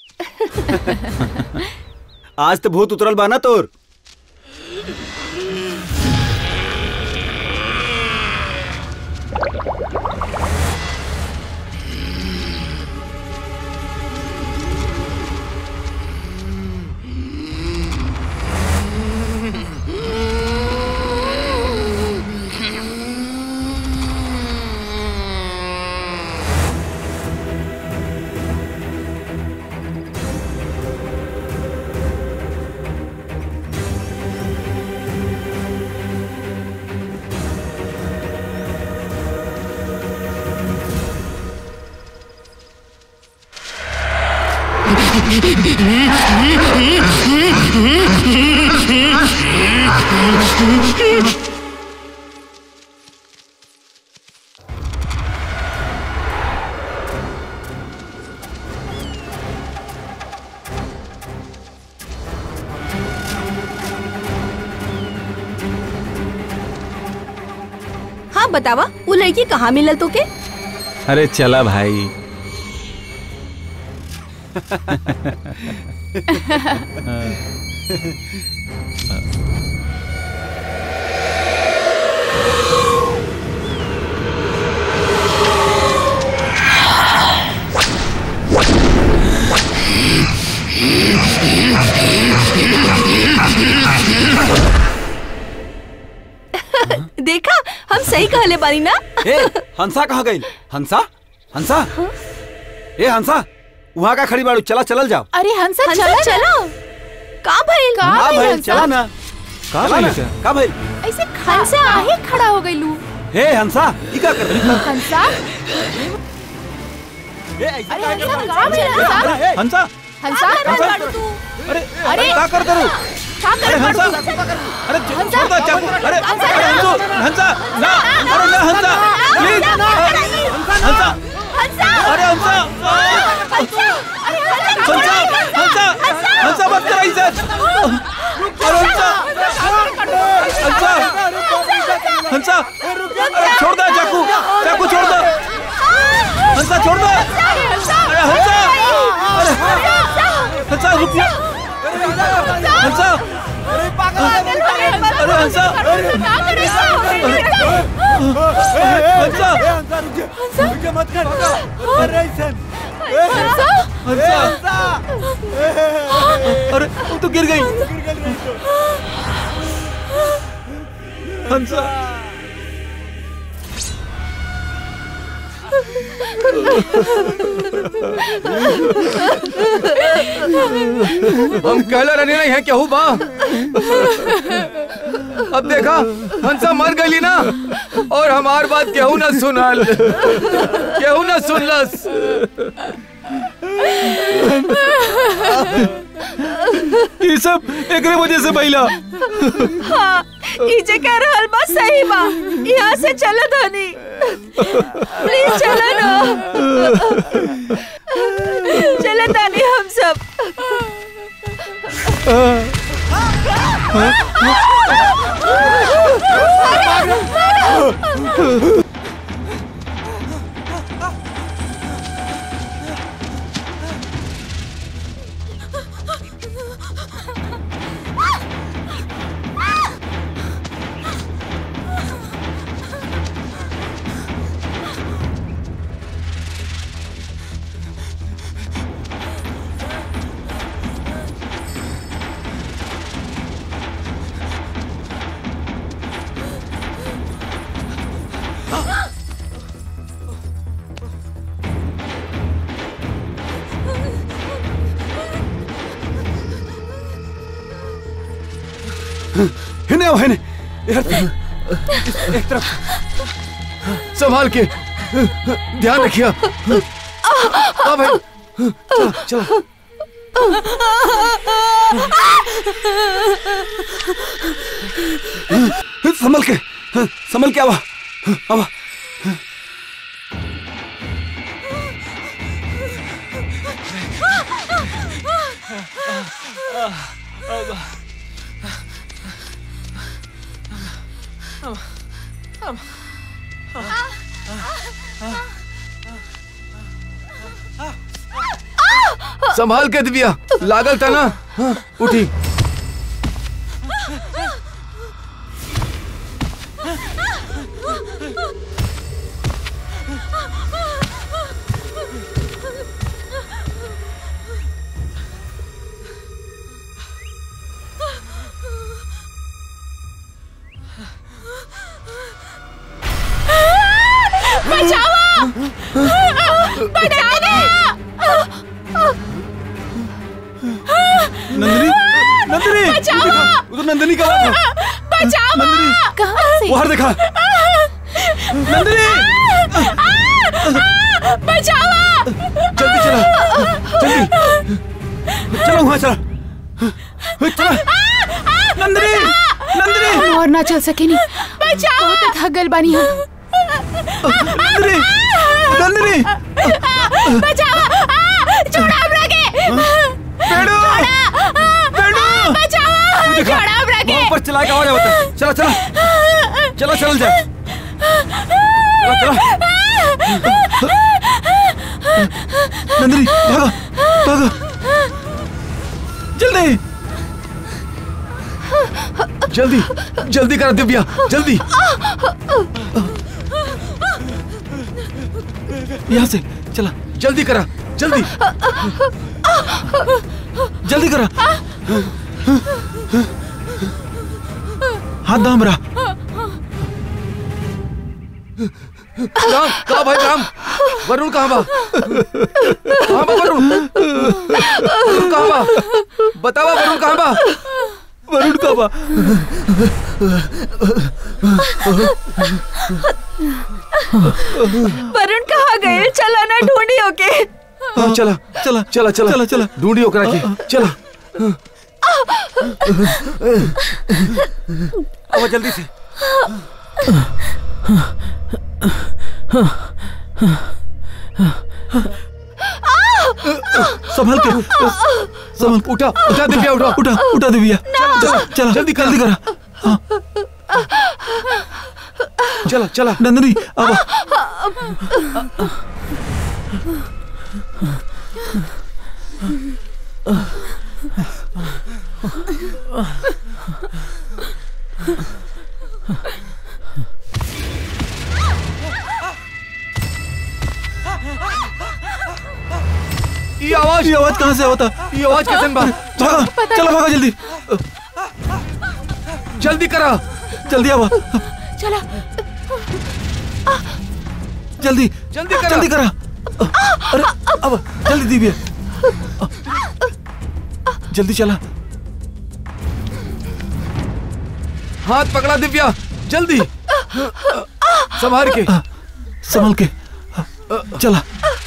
आज तो भूत उतरल बा ना तोर हाँ बतावा वो लड़की कहाँ मिलल तो के अरे चला भाई देखा हम सही कहले बानी ना ए हंसा कहाँ गई हंसा हंसा ए हंसा वहाँ का खड़ी बाड़ू चला चलल जाओ अरे हंसा हंसा चला चलो का भइल का का भइल भाई हंसा? चला ना का चला ना भइल का? का भाई ऐसे हंसा आहे खड़ा हो गई लू हे हंसा ई का कर रही हंसा ए ऐसा अरे का हंसा कर का भइल हंसा ए, हंसा हंसा अरे अरे का कर दरू का अरे कर हंसा अरे छो- छोड़ दो चाकू अरे अरे हंसो हंसा ना अरे ना हंसा प्लीज हंसा अरे हंसा हंसा हंसा हंसा मत कर ऐसे अरे हंसा हंसा हंसा अरे छोड़ दो चाकू चाकू छोड़ दो हंसा छोड़ दो अरे हंसा अरे हंसा रुक जा हंसा अरे हंसा हंसा हंसा अरे वो तो गिर गई हंसा हम कहला रहने नहीं है केहू बा अब देखा हंसा मर गई ना और हमार बात केहू ना सुनल केहू ना सुनलस ये सब एकरे वजह से भइला हाँ इजे कह रहल बा सही बा यहाँ से चलो धनी प्लीज चलो ना चलो धनी हम सब हिने आओ हिने इधर एक तरफ संभाल के ध्यान रखिए हाँ भाई चलो चलो संभल के संभल के आवा आवा संभाल के दिव्या लागल था ना हाँ, उठी नंदिनी नंदिनी देखा, उधर नंदिनी का हाथ है नंदिनी कहाँ से बाहर देखा नंदिनी जल्दी चला जल्दी चलो वहां चला चला नंदिनी नंदिनी हम और ना चल सके नहीं बहुत थक गल बानी हम नंदिनी नंदिनी पेड़ू पेड़ू देखा वहां पर चला के आवाज आवता है। चला चला चला चल जा चला चला नंदिनी भागो भागो जल्दी जल्दी जल्दी करा दिव्या जल्दी यहाँ से चला जल्दी करा जल्दी जल्दी करा हाथ दाम रहा राम कहा भाई राम वरुण कहाँ बा कहाँ बा वरुण वरुण कहाँ बा बतावा वरुण कहाँ बा वरुण का बा वरुण कहाँ गए चला ना ढूंढी होके हाँ, चला चला चला चला चला चला ढूंढी ओकरा के चला अब जल्दी से संभल के संभल उठा उठा दिव्या उठा उठा उठा दिव्या चला चला जल्दी कर। जल्दी करा चला चला नंदिनी अब ये आवाज ये आवाज कहाँ से होता ये आवाज कैसे बा भागा चला भागा जल्दी जल्दी करा जल्दी आवा चला जल्दी जल्दी करा जल्दी करा अरे अब जल्दी दिव्या जल्दी चला हाथ पकड़ा दिव्या जल्दी संभाल के संभल के चला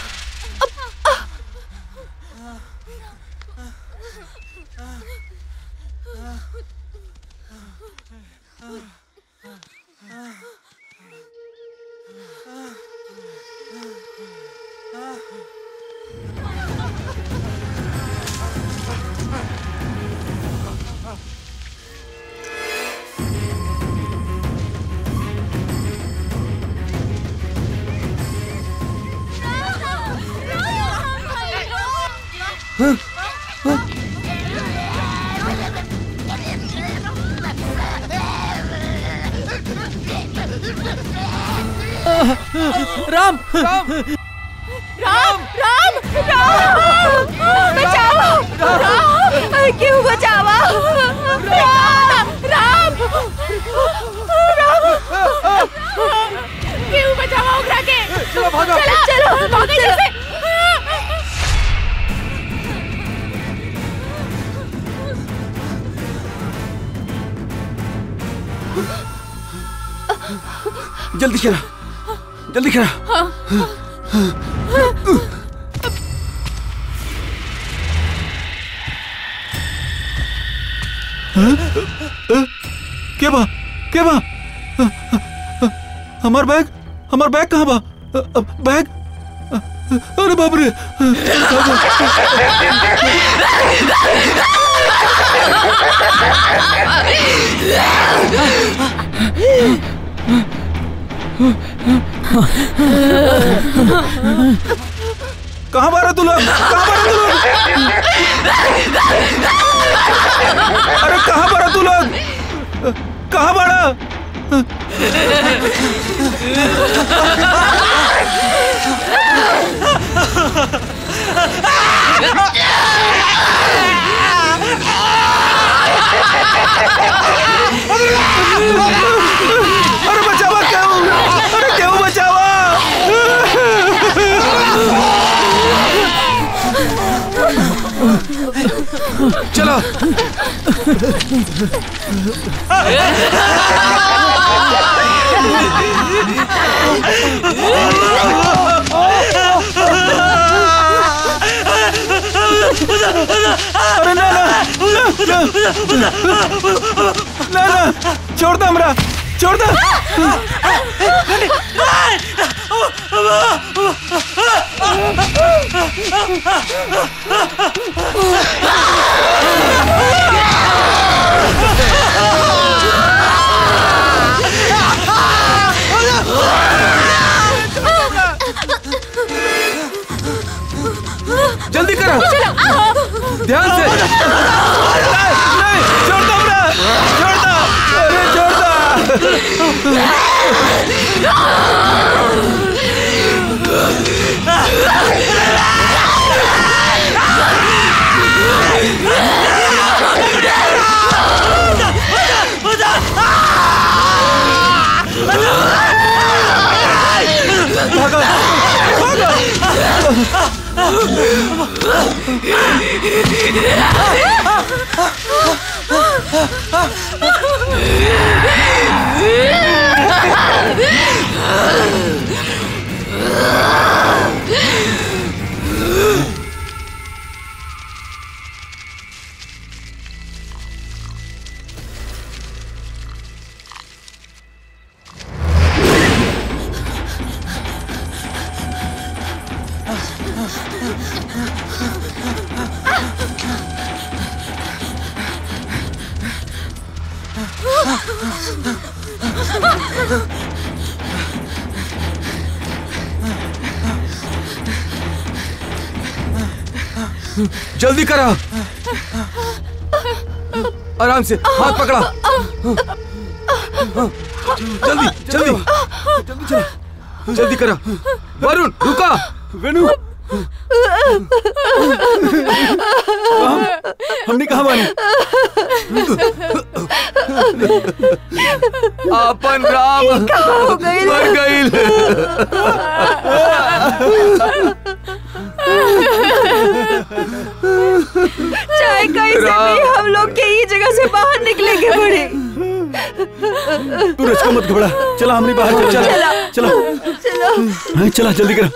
राम राम राम राम बचाओ राम क्यों बचावा राम राम राम क्यों बचावा उगरा के चलो भागो चलो चलो भागो जल्दी जल्दी करा जल्दी करा के बा के बा हमार बैग हमार बैग कहाँ बा बैग अरे बाप रे कहाँ बारा तू लोग कहाँ बारा तू लोग अरे कहाँ बारा तू लोग कहाँ बारा अरे बचावा क्यों अरे क्यों बचावा चलो अरे ना ना ना ना ना छोड़ दो हमरा छोड़ दो जल्दी करो ध्यान से नहीं छोड़ दो हमरा छोड़ दो अरे छोड़ दो जल्दी करो आराम से हाथ पकड़ा जल्दी जल्दी जल्दी चलो जल्दी करो वरुण रुका वेणु हमने कहा मानी अपन राम मर गईल चाहे कैसे राम। भी हम लोग के ये जगह से बाहर निकले के पड़े तू रचका मत घबरा चला हमने बाहर चल चला चलो चलो हाँ, चला जल्दी करो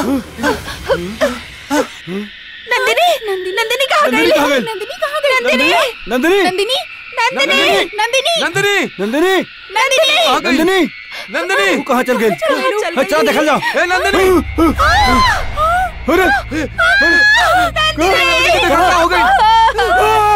नंदिनी नंदिनी कहाँ गई नंदिनी कहाँ गई? नंदिनी कहाँ गई नंदिनी नंदिनी नंदिनी नंदिनी नंदिनी नंदिनी नंदिनी नंदिनी कहाँ गई? नंदिनी नंदिनी तू कहाँ चल गई चल हाँ, चल देखल जाओ ए नंदिनी अरे क्या हो गई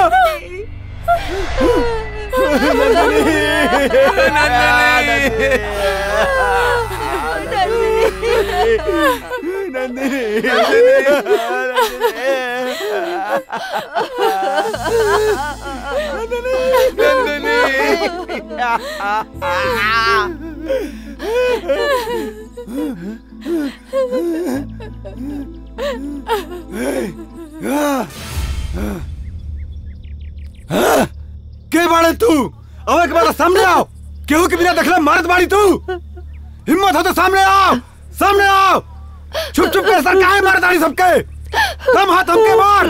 के बाड़े तू अब एक बार सामने आओ केहू के बिना देखले मारत बाड़ी तू हिम्मत हो तो सामने आओ सामने आओ छुप छुप के सर काहे मारत बाड़ी सबके दम हाथ हमके मार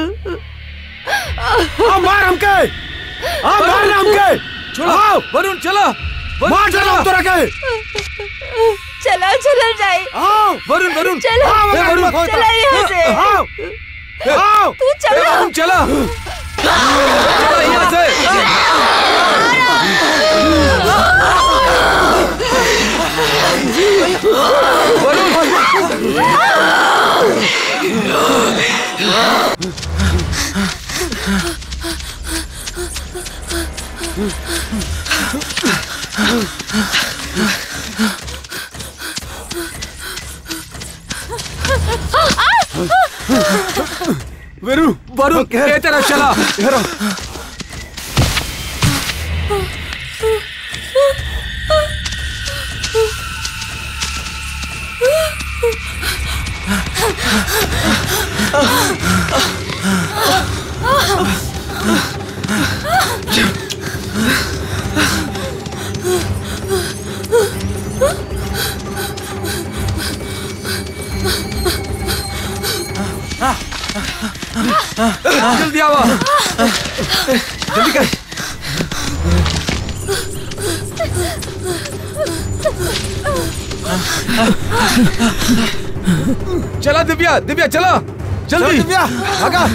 आओ मार हमके आओ मार ना हमके चलो आओ वरुण चलो वरुण मार चलो चलो तोरा के चलो चलो जाए आओ वरुण वरुण चलो आओ ए, वरुण, चलो यहाँ से आओ आओ तू ए, चलो वरुण चला चला यहाँ से वेरू वरुण ए तरफ चला जल्दी आओ जल्दी कर चला दिव्या दिव्या चला चल जल्दी दिव्या भागा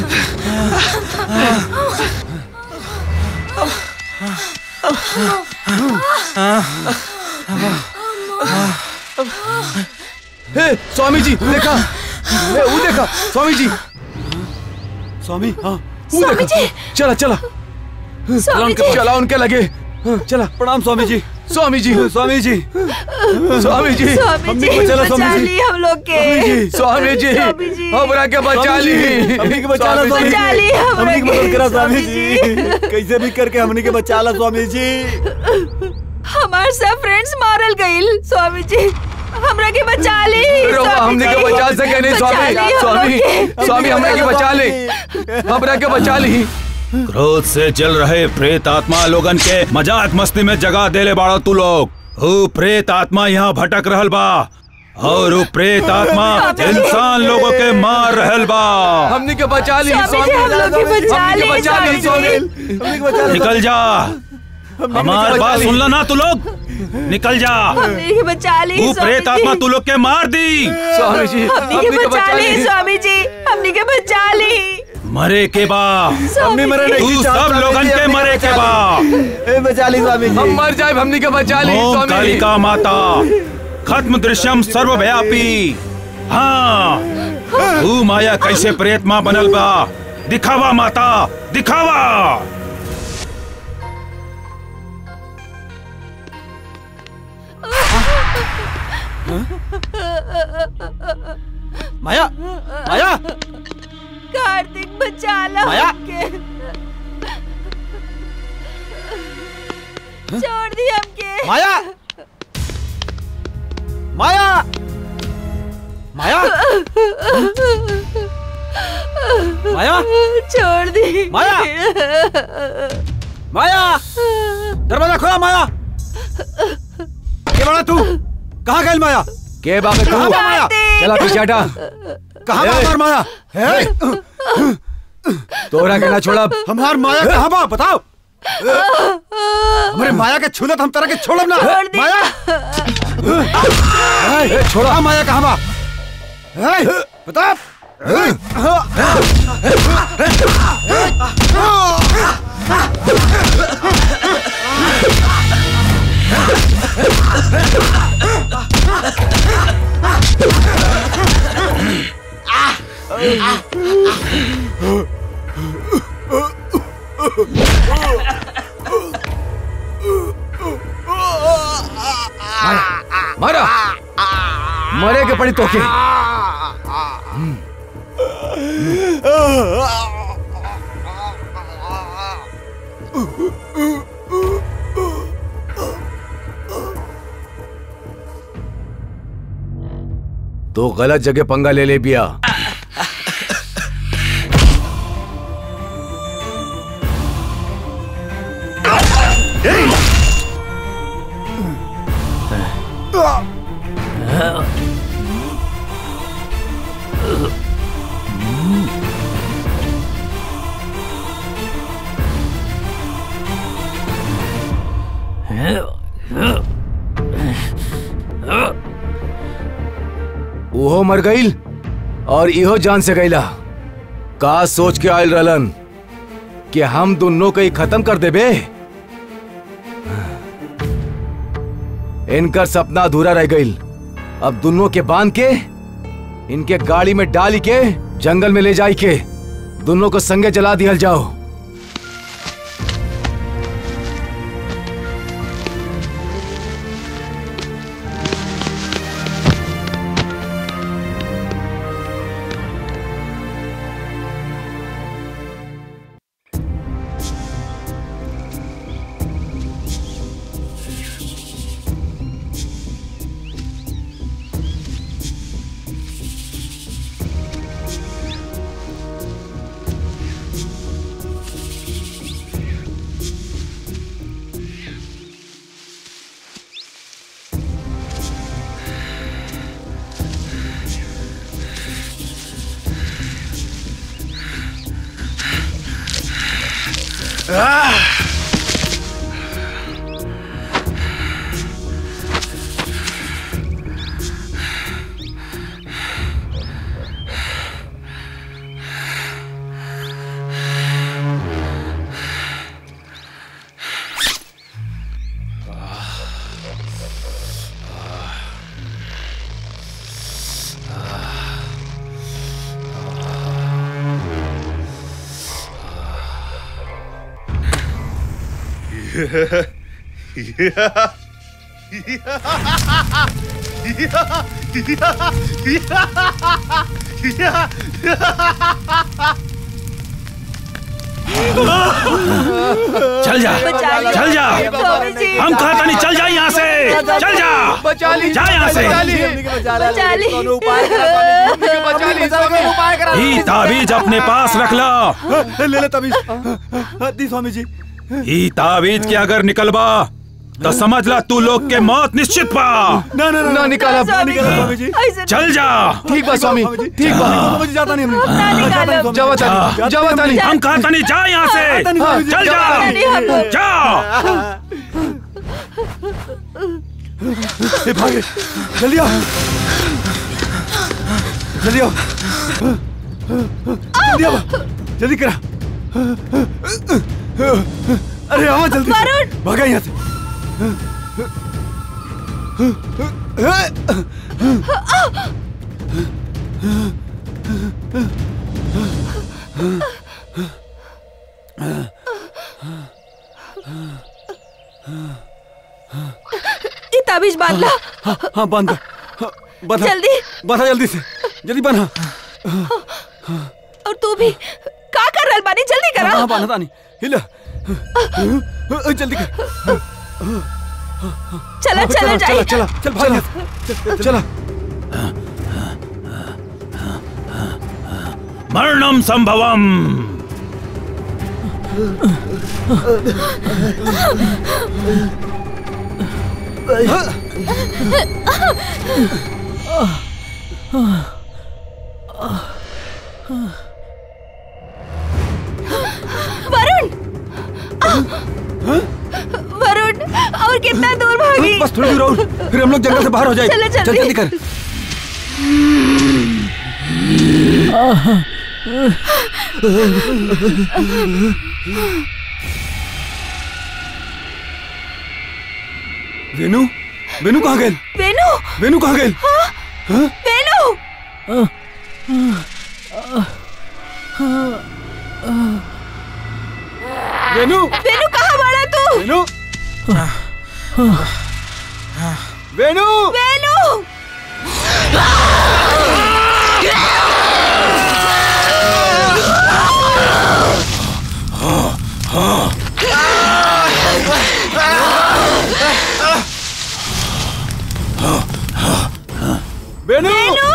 हे स्वामी जी देखा हे वो देखा स्वामी जी स्वामी हाँ वो स्वामी देखा जी चला चला स्वामी उनके जी चला उनके लगे हाँ, चला प्रणाम स्वामी जी स्वामी जी स्वामी जी स्वामी जी स्वामी हमने जी को बचा ला, स्वामी बचा जी। ली हम लोग के स्वामी जी स्वामी जी। हमरा के बचा स्वामी ली जी, हमनी के बचा ला, स्वामी जी। बचा ली हमरा हमनी की के, मदद करा स्वामी स्वामी जी कैसे भी करके हमनी के बचा ला स्वामी जी हमार सब फ्रेंड्स मारल गइल स्वामी जी हमरा के बचा ली रोवा स्वामी हमने के जी। बचा सके नहीं बचा स्वामी ली हम लोग स्वामी के। स्वामी हमने के बचा ले हमरा के बचा ली क्रोध से जल रहे प्रेत आत्मा लोगन के मजाक मस्ती में जगा देले बाड़ा तू लोग ऊ प्रेत आत्मा यहाँ भटक रहल बा और ऊ प्रेत आत्मा इंसान लोगों के मार रहल बा हमने के बचा ली स्वामी स्वामी जी हम लोग के बचा हमने ली के बचा ली स्वामी स्वामी जी। हमनी के बचा ला निकल जा हमार बात सुन ला ना तू लोग निकल जा हमने के बचा ली ऊ स्वामी प्रेत जी। आत्मा तू लोग के मार दी स्वामी जी हमने के बचा ली स्वामी जी हमने के बचा ली मरे के बा हमनी मरे नहीं तू की चाहत, सब स्वामी लोगन जी, के हमनी मरे के बचा बा ली। ए, बचा ली स्वामी हम जी मर जाए हमने के बचा ली ओम स्वामी कालिका माता खत्म दृश्यम सर्वव्यापी हाँ तू माया कैसे प्रेत माँ बनल बा दिखावा माता दिखावा माया माया कार्तिक बचा ला माया। हमके छोड़ दी हमके माया माया माया माया छोड़ दी माया। माया दरवाजा खोला माया के बड़ा तू कहाँ गई माया के बाबे तू कहाँ बा माया चला पीछे हटा कहाँ बा ए। हमार माया है तोरा के ना छोड़ा हमार माया कहाँ बा बताओ हमारे माया के छूलत हम तरह के छोड़ब ना छोड़ दी। माया ए, छोड़ा माया कहाँ बा प्रताप मारा मरे के पड़ी तोके तो गलत जगह पंगा ले ले बिया ओहो मर गईल और इहो जान से गईला का सोच के आयल रहलन कि हम दोनों को ही खत्म कर देबे इनकर सपना अधूरा रह गईल अब दोनों के बांध के इनके गाड़ी में डाली के जंगल में ले जाई के दोनों को संगे जला दिहल जाओ चल जा चल जा हम कहा था नहीं चल जा यहाँ से चल जा बचा ली जा यहाँ से बचा ली बचा ली स्वामी ई ताबीज अपने पास रख ला ले ले तभी दी स्वामी जी ई ताबीज के अगर निकलबा तो समझ ला तू लोग के मौत निश्चित पा ना ना ना निकाला ना निकाला स्वामी जी चल जा ठीक बा स्वामी ठीक बा स्वामी जी जाता नहीं हमने जावा तानी जावा तानी हम कहा था नहीं जा यहाँ से चल जा जा ए, भागे जल्दी आओ जल्दी आओ जल्दी आओ जल्दी करा अरे आओ जल्दी वरुण! भागा यहाँ से ये ताबीज बांध ला हाँ हाँ बंद हाँ, बंधा जल्दी बंधा जल्दी से जल्दी बंधा और तू भी का कर रहल बानी जल्दी करा हाँ बंधा नहीं हिला जल्दी कर चला चला चला जाइए चला चल भाग यहाँ से। चला मरणम संभवम वरुण वरुण और कितना दूर भागी बस थोड़ी दूर और फिर हम लोग जंगल से बाहर हो जाएंगे चलो, चल जल्दी। जल्दी कर वेनु वेनु कहाँ गए वेनु वेनु कहाँ गए वेनु वेनु वेनु कहाँ बड़ा तू वेनु वेनु वेनु वेनु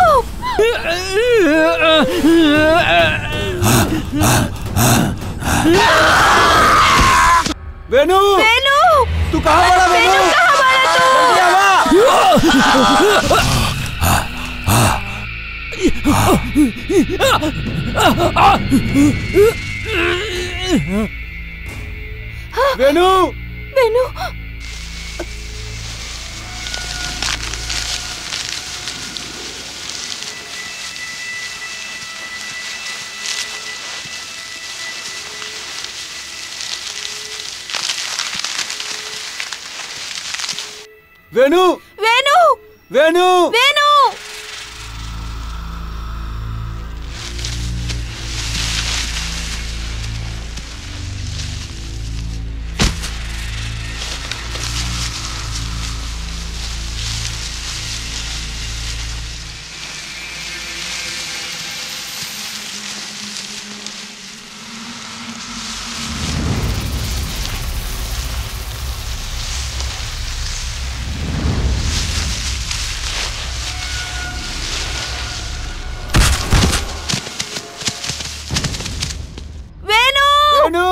वेनु वेनु तू कहाँ बड़ा वेनु कहाँ बड़ा तू जल्दी आवा। वेनु वेनु वेनु वेनु वेनु वेनु वेनु वेनु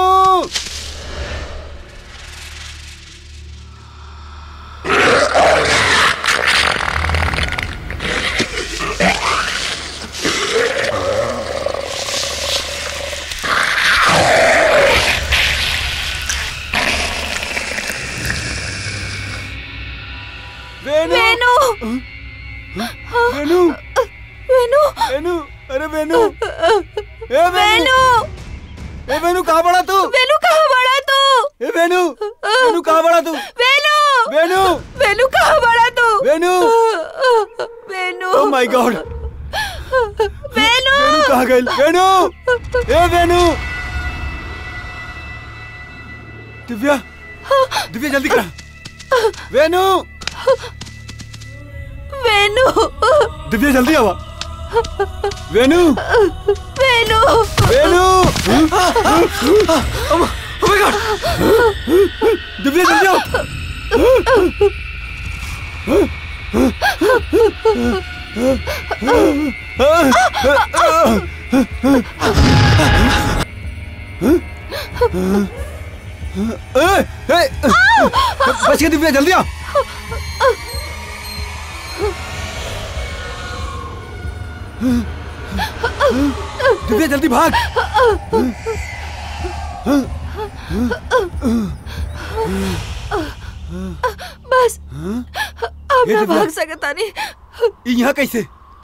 वेनु वेनु वेनु वेनु वेनु अरे वेनु ए वेनु वेनु ए वेनु कहाँ बड़ा तू वेनु कहाँ बड़ा तू ए वेनु वेनु कहाँ बड़ा तू वेनु वेनु वेनु कहाँ बड़ा तू वेनु वेनु ओ माय गॉड वेनु वेनु कहाँ गई वेनु ए वेनु दिव्या दिव्या जल्दी करा वेनु वेनु दिव्या जल्दी आवा वेनु वेनु वेनु ओ माय गॉड दिव्या जल्दी आओ ए, ए, बच गया दिव्या जल्दी आ दिव्या जल्दी भाग बस अब ये मैं दिव्या। भाग सकता नहीं ये यहाँ कैसे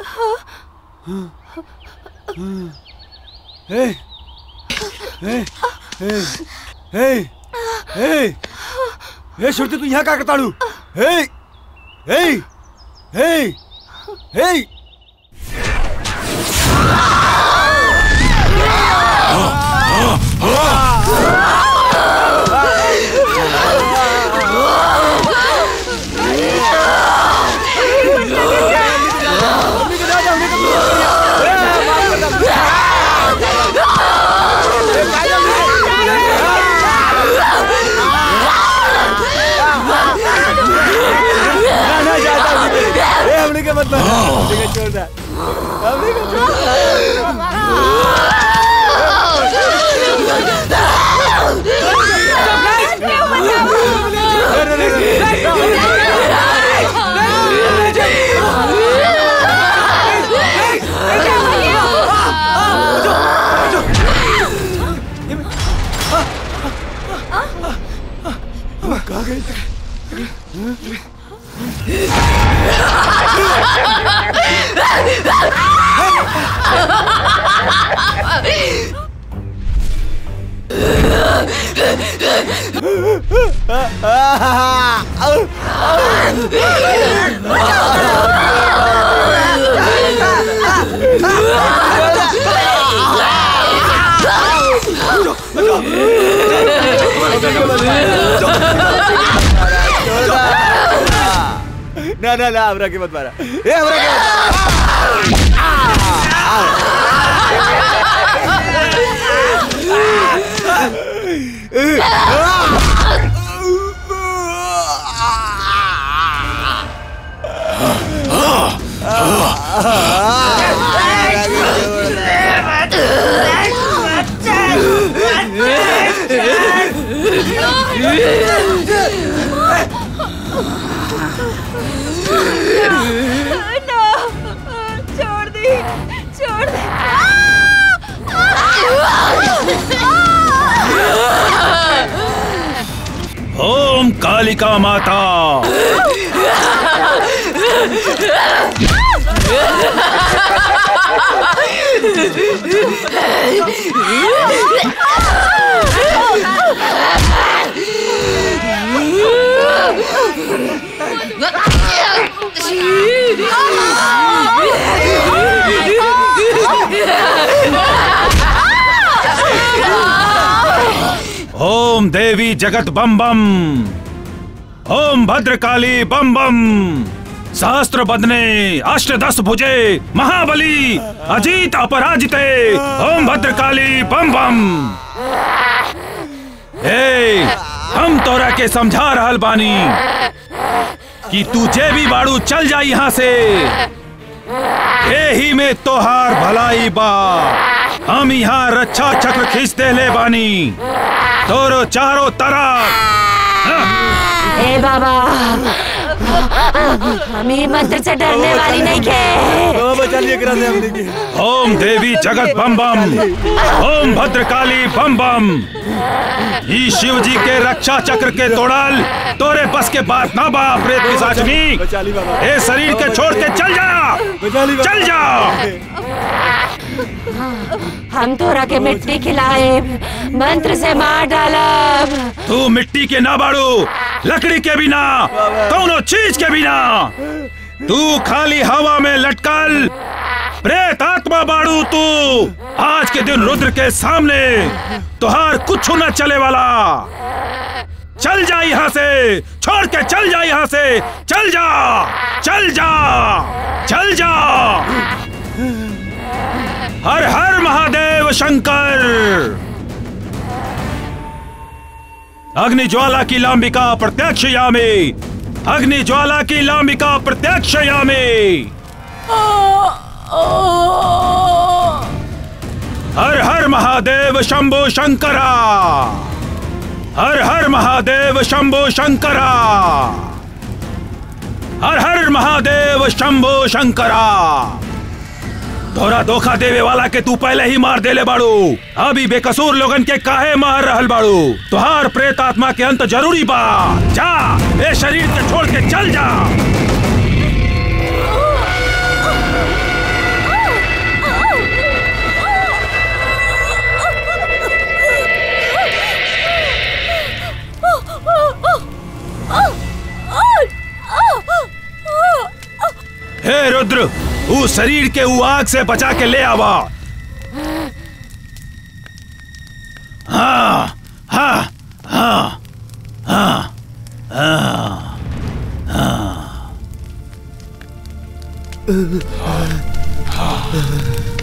हे हे हे हे हे हे श्रुति तू यहाँ क्या करता हूँ हे हे हे हे ना ना जाता हूँ ए हमने क्या मतलब हमने क्या छोड़ रहा हमने क्या छोड़ रहा अरे, अरे, अरे, अरे, कहाँ गए ना ना ना हमरा के मत मारा ए हमरा के ना छोड़ दी छोड़ दे ओम कालिका माता ओम देवी जगत बम बम ओम भद्रकाली बम बम सहस्त्र बदने अष्टदश भुजे महाबली अजीत अपराजिते ओम भद्रकाली बम बम ए हम तोरा के समझा रहल बानी कि तू जे भी बाड़ू चल जा यहाँ से एही में तोहार भलाई बा हम यहाँ रक्षा चक्र खींच दे ले बानी तोरो चारों तरफ हे बाबा हम ही मंत्र से डरने वाली नहीं के ओ बचा लिए करा दे हमने की ओम देवी जगत बम बम ओम भद्रकाली बम बम ई शिव जी के रक्षा चक्र के तोड़ल तोरे बस के बात ना बा प्रेत पिशाचनी बचा ली बाबा ए शरीर के छोड़ के चल जा बचा ली बाबा चल जा हम तोरा के मिट्टी खिलाए मंत्र से मार डालब तू मिट्टी के ना बाड़ू लकड़ी के बिना कौनो चीज के बिना तू खाली हवा में लटकल प्रेत आत्मा बाड़ू तू आज के दिन रुद्र के सामने तुहार कुछ न चले वाला चल जा यहाँ से छोड़ के चल जा यहाँ से चल जा चल जा चल जा हर हर महादेव शंकर अग्नि ज्वाला की लांबिका प्रत्यक्ष यामी अग्नि ज्वाला की लांबिका प्रत्यक्ष यामी हर हर महादेव शंभो शंकरा हर हर महादेव शंभो शंकरा हर हर महादेव शंभो शंकरा तोरा धोखा देवे वाला के तू पहले ही मार देले बाड़ू अभी बेकसूर लोगन के काहे मार रहल बाड़ू तुहार प्रेत आत्मा के अंत जरूरी बा जा ए शरीर के छोड़ के चल जा हे रुद्र ऊ शरीर के ऊ आग से बचा के ले आवा हाँ हाँ हाँ हाँ हाँ हाँ